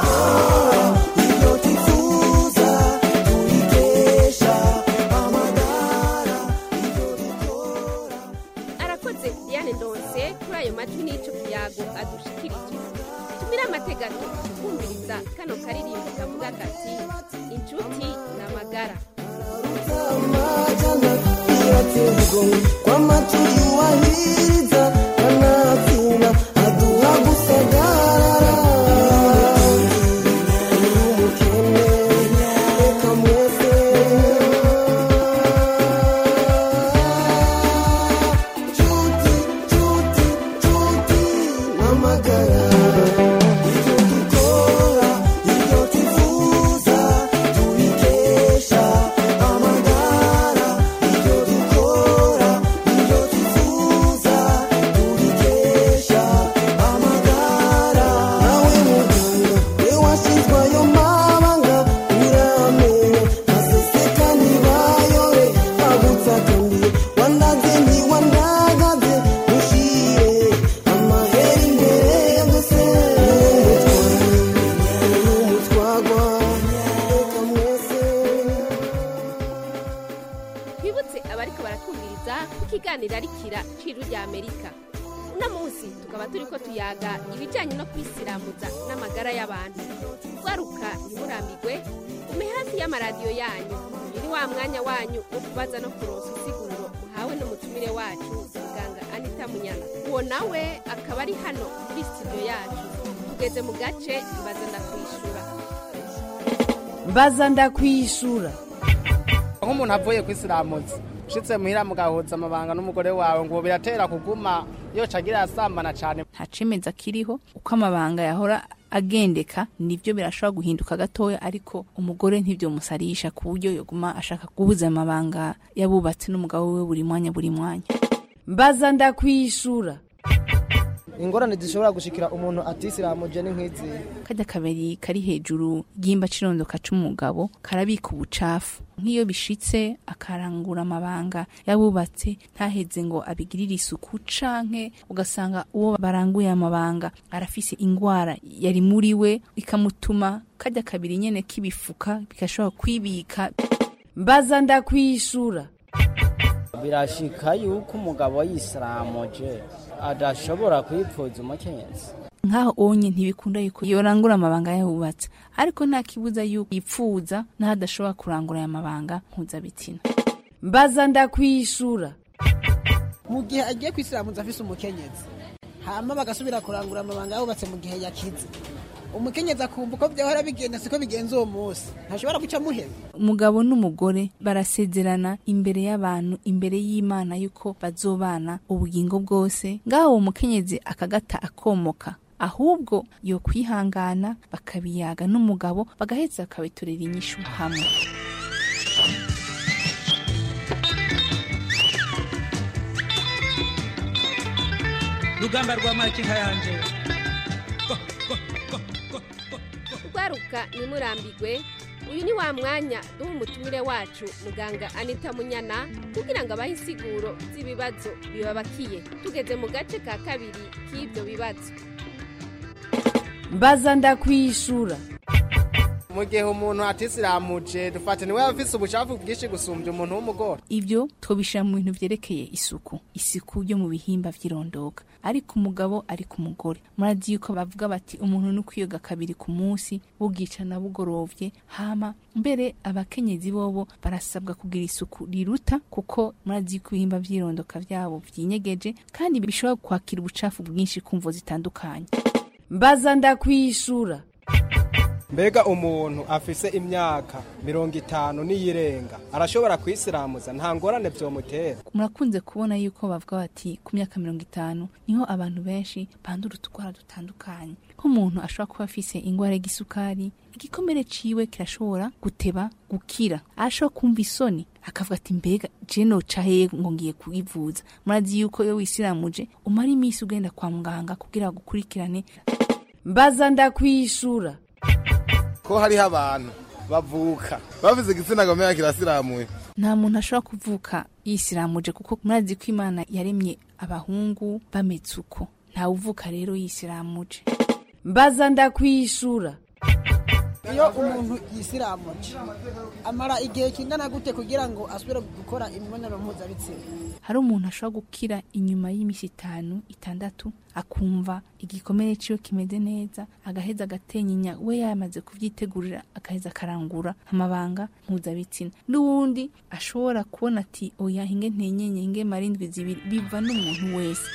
arakoze diane ndonse kuri ayo majwi n'ico kiyago adushikirije tumire amategato kumviriza kano karirimbo kavuga kati inshuti n'amagara kwa matuyuwahiriza kanatsinda aduha gusagarara umukene reka mwese cuti cuti cuti n'amagara ibyo dukora ibyo tuvuza tubikesha amagara ibyo dukora ibyo baratwumviriza ku kiganiro arikira ciru rya amerika uno munsi tukaba turi ko tuyaga ibijyanye no kwisiramuza n'amagara y'abantu garuka ntimurambirwe ume hafi y'amaradiyo yanyu uyu ni wa mwanya wanyu wo kubaza no kuronsa insiguro muhawe n'umutumire wacu muganga anita munyana uwo nawe akaba ari hano muri studio yacu tugeze mu gace mbaza ndakwishura mbaza ndakwishura nk'umuntu avuye kwisiramuza ushitse muhira mugahuza amabanga n'umugore wawe ngo biratera kuguma yoca agira asambana cyane nta cemeza kiriho uko amabanga yahora agendeka nibyo birashobora guhinduka gatoya ariko umugore ntibyo musarisha ku buryo yoguma ashaka guhuza amabanga yabubatse n'umugabo we buri mwanya buri mwanya mbaza ndakwishura ingorane zishobora gushikira umuntu atisiramuje ni nk'izi kajya kabiri kari hejuru y'imba cirondoka c'umugabo karabika ubucafu nk'iyo bishitse akarangura amabanga yabubatse ntaheze ngo abigirire isuku canke ugasanga uwo baranguye amabanga arafise ingwara yari muri we ikamutuma kajya kabiri nyene k'ibifuka bigashobora kwibika mbaza ndakwishura birashika yuko umugabo yisiramuje adashobora kwipfuza umukenyezi nk'aho onye ntibikunda yuko yorangura amabanga yabubatse ariko nta kibuza yuko yipfuza n'aho adashobora kurangura aya mabanga mpuzabitsina mbaza ndakwishura mu gihe agiye kwisiramuza afise umukenyezi hama bagasubira kurangura amabanga yabubatse mu gihe yakize umukenyezi akumva uko byahora bigenda siko bigenza uwo munsi ntashobora guca muheba umugabo n'umugore barasezerana imbere y'abantu imbere y'imana yuko bazobana ubugingo bwose ngaho uwo mukenyezi akagata akomoka ahubwo yo kwihangana bakabiyaga n'umugabo bagaheza bakabiturira inyishu hamwe rugamba rwa makinka yanje garuka ntimurambirwe uyu ni wa mwanya duha umutumire wacu muganga anita munyana kugira ngo abahe insiguro z'ibibazo bibabakiye tugeze mu gace ka kabiri k'ibyo bibazo mbaza ndakwishura mu gihe umuntu atisiramuje dufate niwe afise ubucafu bwinshi gusumbya umuntu w'umugore ibyo twobishira mu bintu vyerekeye isuku isuku yo mu bihimba vy'irondoka ariko umugabo ari ku mugore murazi yuko bavuga bati umuntu ni ukwiyoga kabiri ku munsi bugicana bugorovye hama mbere abakenyezi bobo barasabwa kugira isuku riruta kuko murazi yuko ibihimba vy'irondoka vyabo vyinyegeje kandi bishobora kwakira ubucafu bwinshi kumvo zitandukanye mbaza ndakwishura mbega umuntu afise imyaka mirongo itanu n'iyirenga arashobora kwisiramuza nta ngorane vyomutera murakunze kubona yuko bavuga bati ku myaka mirongo itanu niho abantu benshi bandura utugwara dutandukanye nk'umuntu ashobora kuba afise ingwara y'igisukari igikomere ciwe kirashobora guteba gukira arashobora kumva isoni akavuga ati mbega je noca hehe ngo ngiye kuyivuza murazi yuko iyo wisiramuje umara iminsi ugenda kwa muganga kugira ngo ukurikirane mbaza ndakwishura ko hariho abantu bavuka bavuze igitsina gomera kirasiramuye nta muntu ashobora kuvuka yisiramuje kuko murazi ko imana yaremye abahungu bameze uko ntawe uvuka rero yisiramuje mbaza ndakwishura iyo umuntu yisiramuje amara igihe kingana gute kugira ngo asubire gukora imibonano mpuzabitsina hari umuntu ashobora gukira inyuma y'iminsi itanu itandatu akumva igikomere ciwe kimeze neza agaheza agatenyinya we yamaze kuvyitegurira agaheza akarangura amabanga mpuzabitsina n'uwundi ashobora kubona ati oya hinge ntenyenye hinge marindwi zibiri biva n'umuntu wese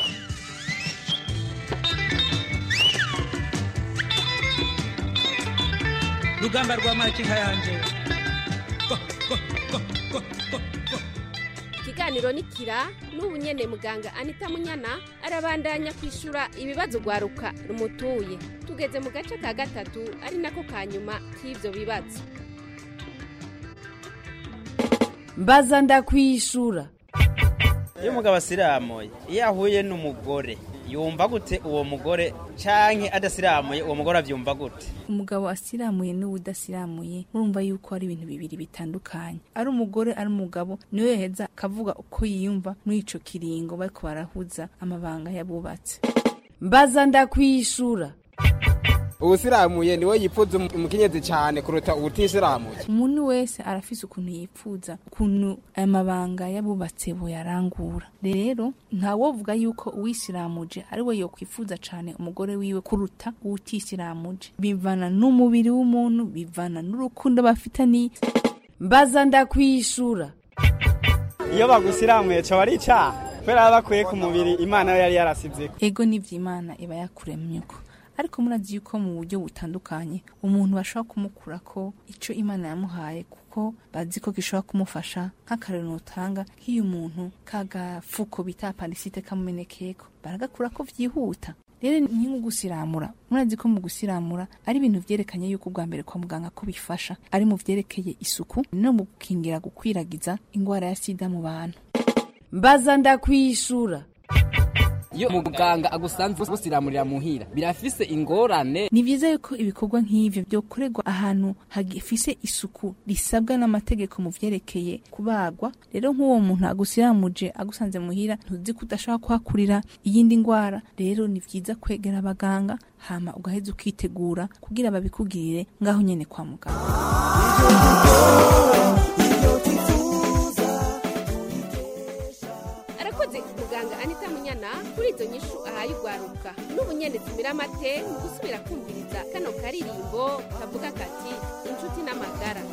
rugamba rwa makinka yanje ikiganiro ni kira n'ubu nyene muganga anita munyana arabandanya kwishura ibibazo rwaruka rumutuye tugeze mu gace ka gatatu ari nako ka nyuma k'ivyo bibazo mbaza ndakwishura iyo umugabo asiramuye iyo ahuye n'umugore yumva gute uwo mugore canke adasiramuye uwo mugore avyumva gute umugabo asiramuye n'uwudasiramuye murumva yuko ari ibintu bibiri bitandukanye ari umugore ari umugabo niwe yaheza akavuga uko yiyumva muri ico kiringo bariko barahuza amabanga yabubatse mbaza ndakwishura uwusiramuye niwe yipfuza umu- umukenyezi cyane kuruta uwutisiramuye umuntu wese arafise ukuntu yipfuza ukuntu aya mabanga y'abubatse boyarangura rero ntawovuga yuko uwisiramuje ari we yokwifuza cane umugore wiwe kuruta uwutisiramuje bivana n'umubiri w'umuntu bivana n'urukundo bafitaniye mbaza ndakwishura iyo bagusiramuye cyo ari icyaha kubera baba bakuye ku mubiri imana yo yari yarasize ego n'ivy'imana iba yakuremyeko ariko murazi yuko mu buryo butandukanye umuntu bashobora kumukura ko ico imana yamuhaye kuko bazi ko gishobora kumufasha nk'akarero utanga nk'iyo umuntu kagafuko bita apandisite kamumenekeko baragakura ko vyihuta rero ni nko gusiramura murazi ko mu gusiramura ari ibintu vyerekanye yuko ubwa mbere kwa muganga ko bifasha ari mu vyerekeye isuku no mu gukingira gukwiragiza ingwara ya sida mu bantu mbaza ndakwishura iyo muganga agusanze busiramurira muhira birafise ingorane ni vyiza yuko ibikorwa nk'ivyo vyokorerwa ahantu hagifise isuku risabwa n'amategeko mu vyerekeye kubagwa rero nk'uwo muntu agusiramuje agusanze muhira ntuzi ko udashobora kuhakurira iyindi ngwara rero ni vyiza kwegera abaganga hama ugaheza ukitegura kugira babikugirire ngaho nyene kwa muganga arakoze muganga anita munyana kuri izo nyishu ahaye urwaruka n'ubunyene zimira amate mu gusubira kumviriza kano karirimbo kavuga kati inshuti n'amagara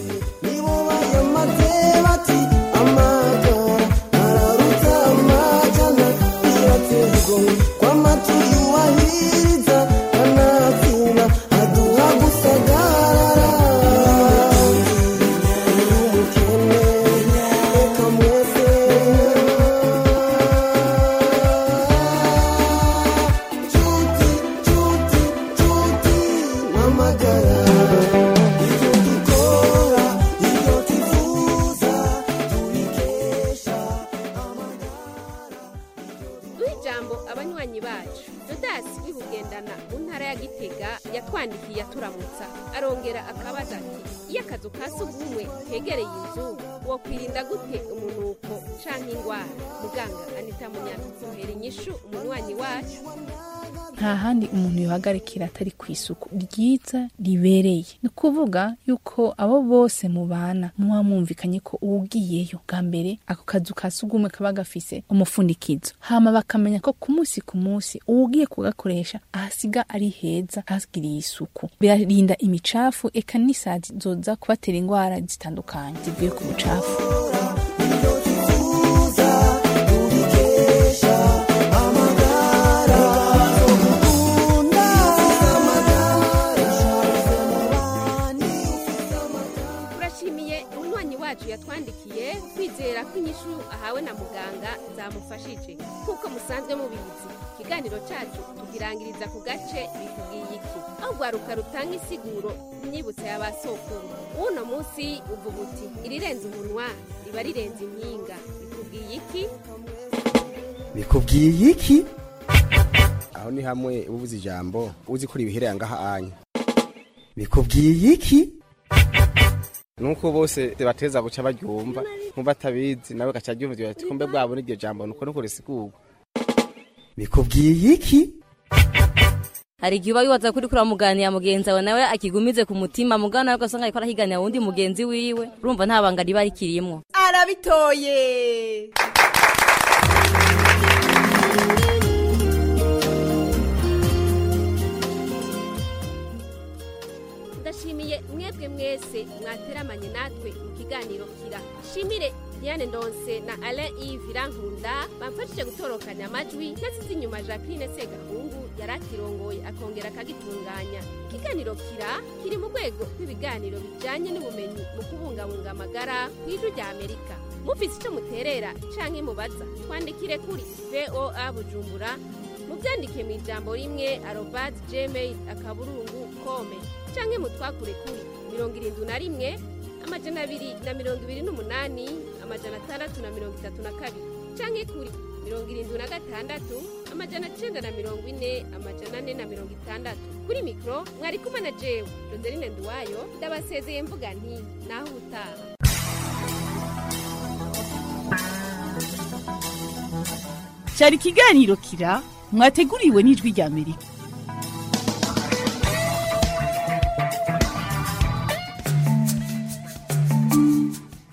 duha ijambo abanywanyi bacu dodasi wibugendana mu ntara ya gitega yatwandikiye aturamutsa arongera akabaza ati iyo akazu ka sugumwe kegereye inzu wokwirinda gute umunuko canke ingwara muganga anita munyana muhera inyishu umunywanyi wacu nta handi umuntu yohagarikira atari ku isuku ryiza ribereye ni ukuvuga yuko abo bose mubana muba mwumvikanye ko uwugiyeyo bwa mbere ako kazu ka sugumwe kaba gafise umufundikizo hama bakamenya ko ku munsi ku munsi uwugiye kugakoresha ahasiga ari heza hagiriye isuku birarinda imicafu eka n'isazi zoza kubatera indwara zitandukanye zivuye ku bucafu turashimiye umunywanyi wacu yatwandikiye kwizera ko inyishu ahawe na muganga zamufashije nk'uko musanzwe mubizi ikiganiro cacu tugirangiriza ku gace bikubwiye iki aho rwaruka rutanga isiguro imyibutso ya ba sokuru uno munsi uvuga uti irirenze umunwa riba rirenze impinga bikubwiye iki bikubwiye iki aho ni hamwe uba ubuze ijambo uzi ko ribihereye ngaha anya bikubwiye iki nuko bose bateza guca baryumva nk'ubatabizi nawe gaca aryumva ati kumbe bwabona iryo jambo nuko nuko risigurwa bikubwiye iki hari igihe uba wibaza kuri kuri muganira mugenzi wawe nawe akigumize ku mutima mugana nawe ugasanga ariko arahiganira wundi mugenzi wiwe urumva nta banga riba rikirimwo arabitoye ndashimiye mwebwe mwese mwateramanye natwe mu kiganiro kira shimire diane ndonse na alain yves irankunda bamfashije gutorokanya amajwi nasize inyuma jacqueline segahungu yari akirongoye akongera akagitunganya ikiganiro kira kiri mu rwego rw'ibiganiro bijyanye n'ubumenyi mu kubungabunga amagara ku ijwi rya amerika mufise icyo muterera canke mubaza twandikire kuri voa bujumbura mubyandike mu ijambo rimwe arobadi gmail akaburungu kome canke mutwakure kuri mirongo irindwi na rimwe amajana abiri na mirongo ibiri n'umunani amajana atandatu na mirongo itatu na kabiri canke kuri mirongo irindwi na gatandatu amajana cenda na mirongo ine amajana ane na mirongo itandatu kuri mikoro mwari kumwe na jewe rodeline nduwayo ndabasezeye mvuga nti naho ubutaha cyari ikiganiro kira mwateguriwe n'ijwi rya amerika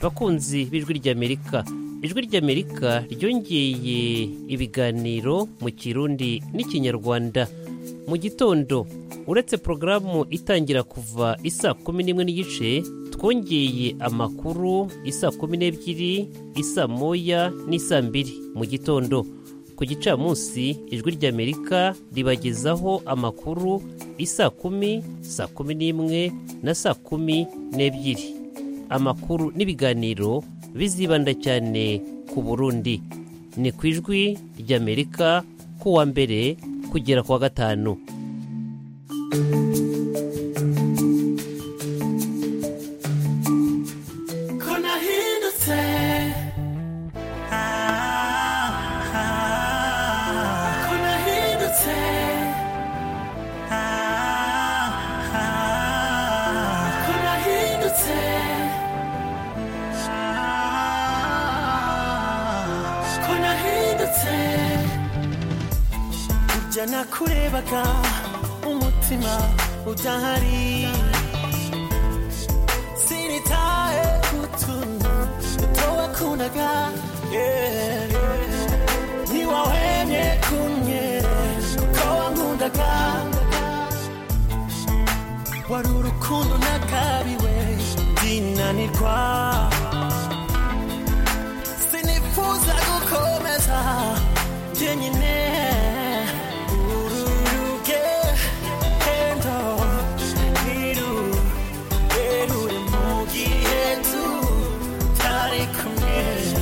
bakunzi b'ijwi ry'amerika ijwi ry'amerika ryongeye ibiganiro mu kirundi n'ikinyarwanda mu gitondo uretse porogaramu itangira kuva isa kumi n'imwe n'igice twongeye amakuru isa kumi n'ebyiri isa moya n'isa mbiri mu gitondo ku gicamunsi ijwi ry'amerika ribagezaho amakuru isa kumi saa kumi n'imwe na saa kumi n'ebyiri amakuru n'ibiganiro bizibanda cyane ku burundi ni ku ijwi ry'amerika kuwa mbere kugera ku wa gatanu ko nahindutse Ah, ah, ko nahindutse Ah, ah, ko nahindutse Ah, ko nahindutse burya nakurebaga umutima udahari sinitaye kutuntu utowakundaga ntiwahwemye kumye kuko wankundaga wari urukundo nakabiwe ndinanirwa sinifuza gukomeza jyenyine uru rugendo ntirurerure mu gihe tutari kumwe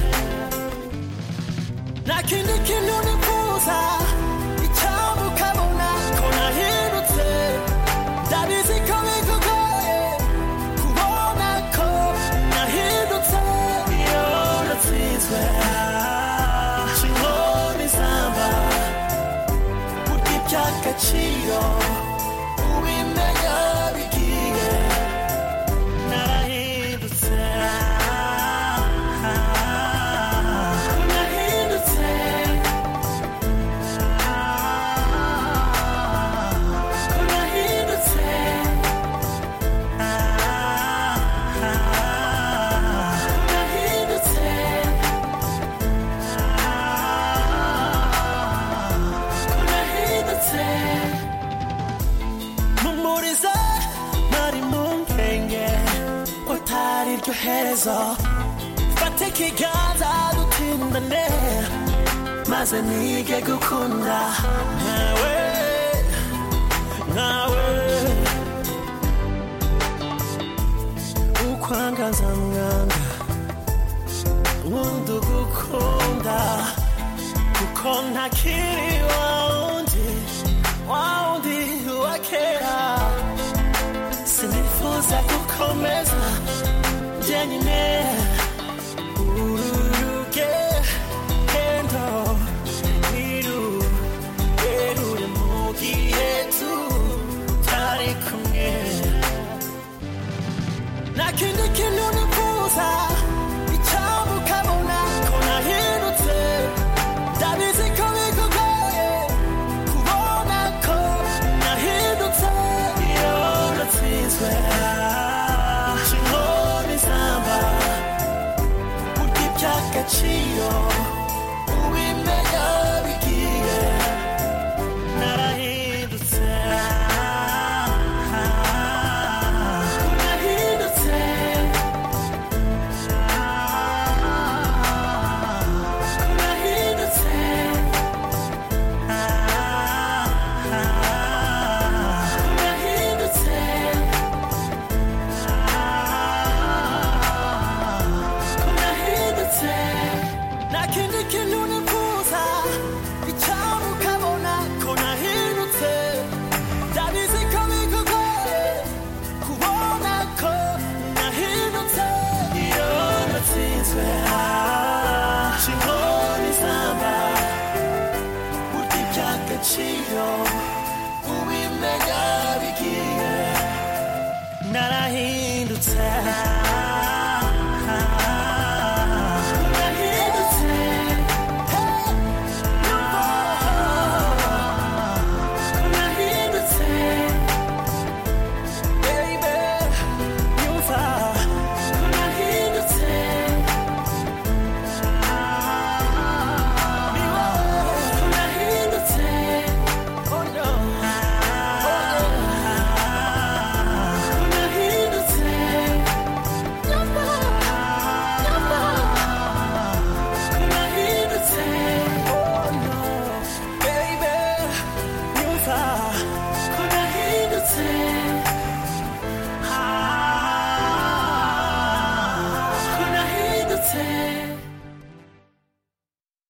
nta kindi kintu nifuza icyambu ukabona ko nahindutse ndabizi ko bikugoye kubona ko nahindutse iyo natsinzwe inkoni zamba burya iby'agaciro ubimenya bigiye narahindutse ko nahindutse ko nahindutse ko nahindutse ko nahindutse mpumuriza nari mu nkenge ko atari ryo herezo fate ikiganza dutindane maze nige gukunda nkawe nkawe ukwangaza mwanga nkunda ugukunda kuko ntakiri wa wundi wa wundi wa kera sinifuza gukomeza jyenyine uru rugendo ntirurerure mu gihe tutari kumwe nta kindi kintu nifuza icyambu ukabona ko nahindutse ndabizi ko bikugoye kubona ko nahindutse iyo natsinzwe inkoni zamba burya iby'agaciro ubimenya bigiye narahindutse ko nahindutse ko nahindutse ko nahindutse ko nahindutse nta kindi kintu nifuza icyambu ukabona ko nahindutse ndabizi ko bikugoye kubona ko nahindutse iyo natsinzwe inkoni zamba burya iby'agaciro ubimenya bigiye narahindutse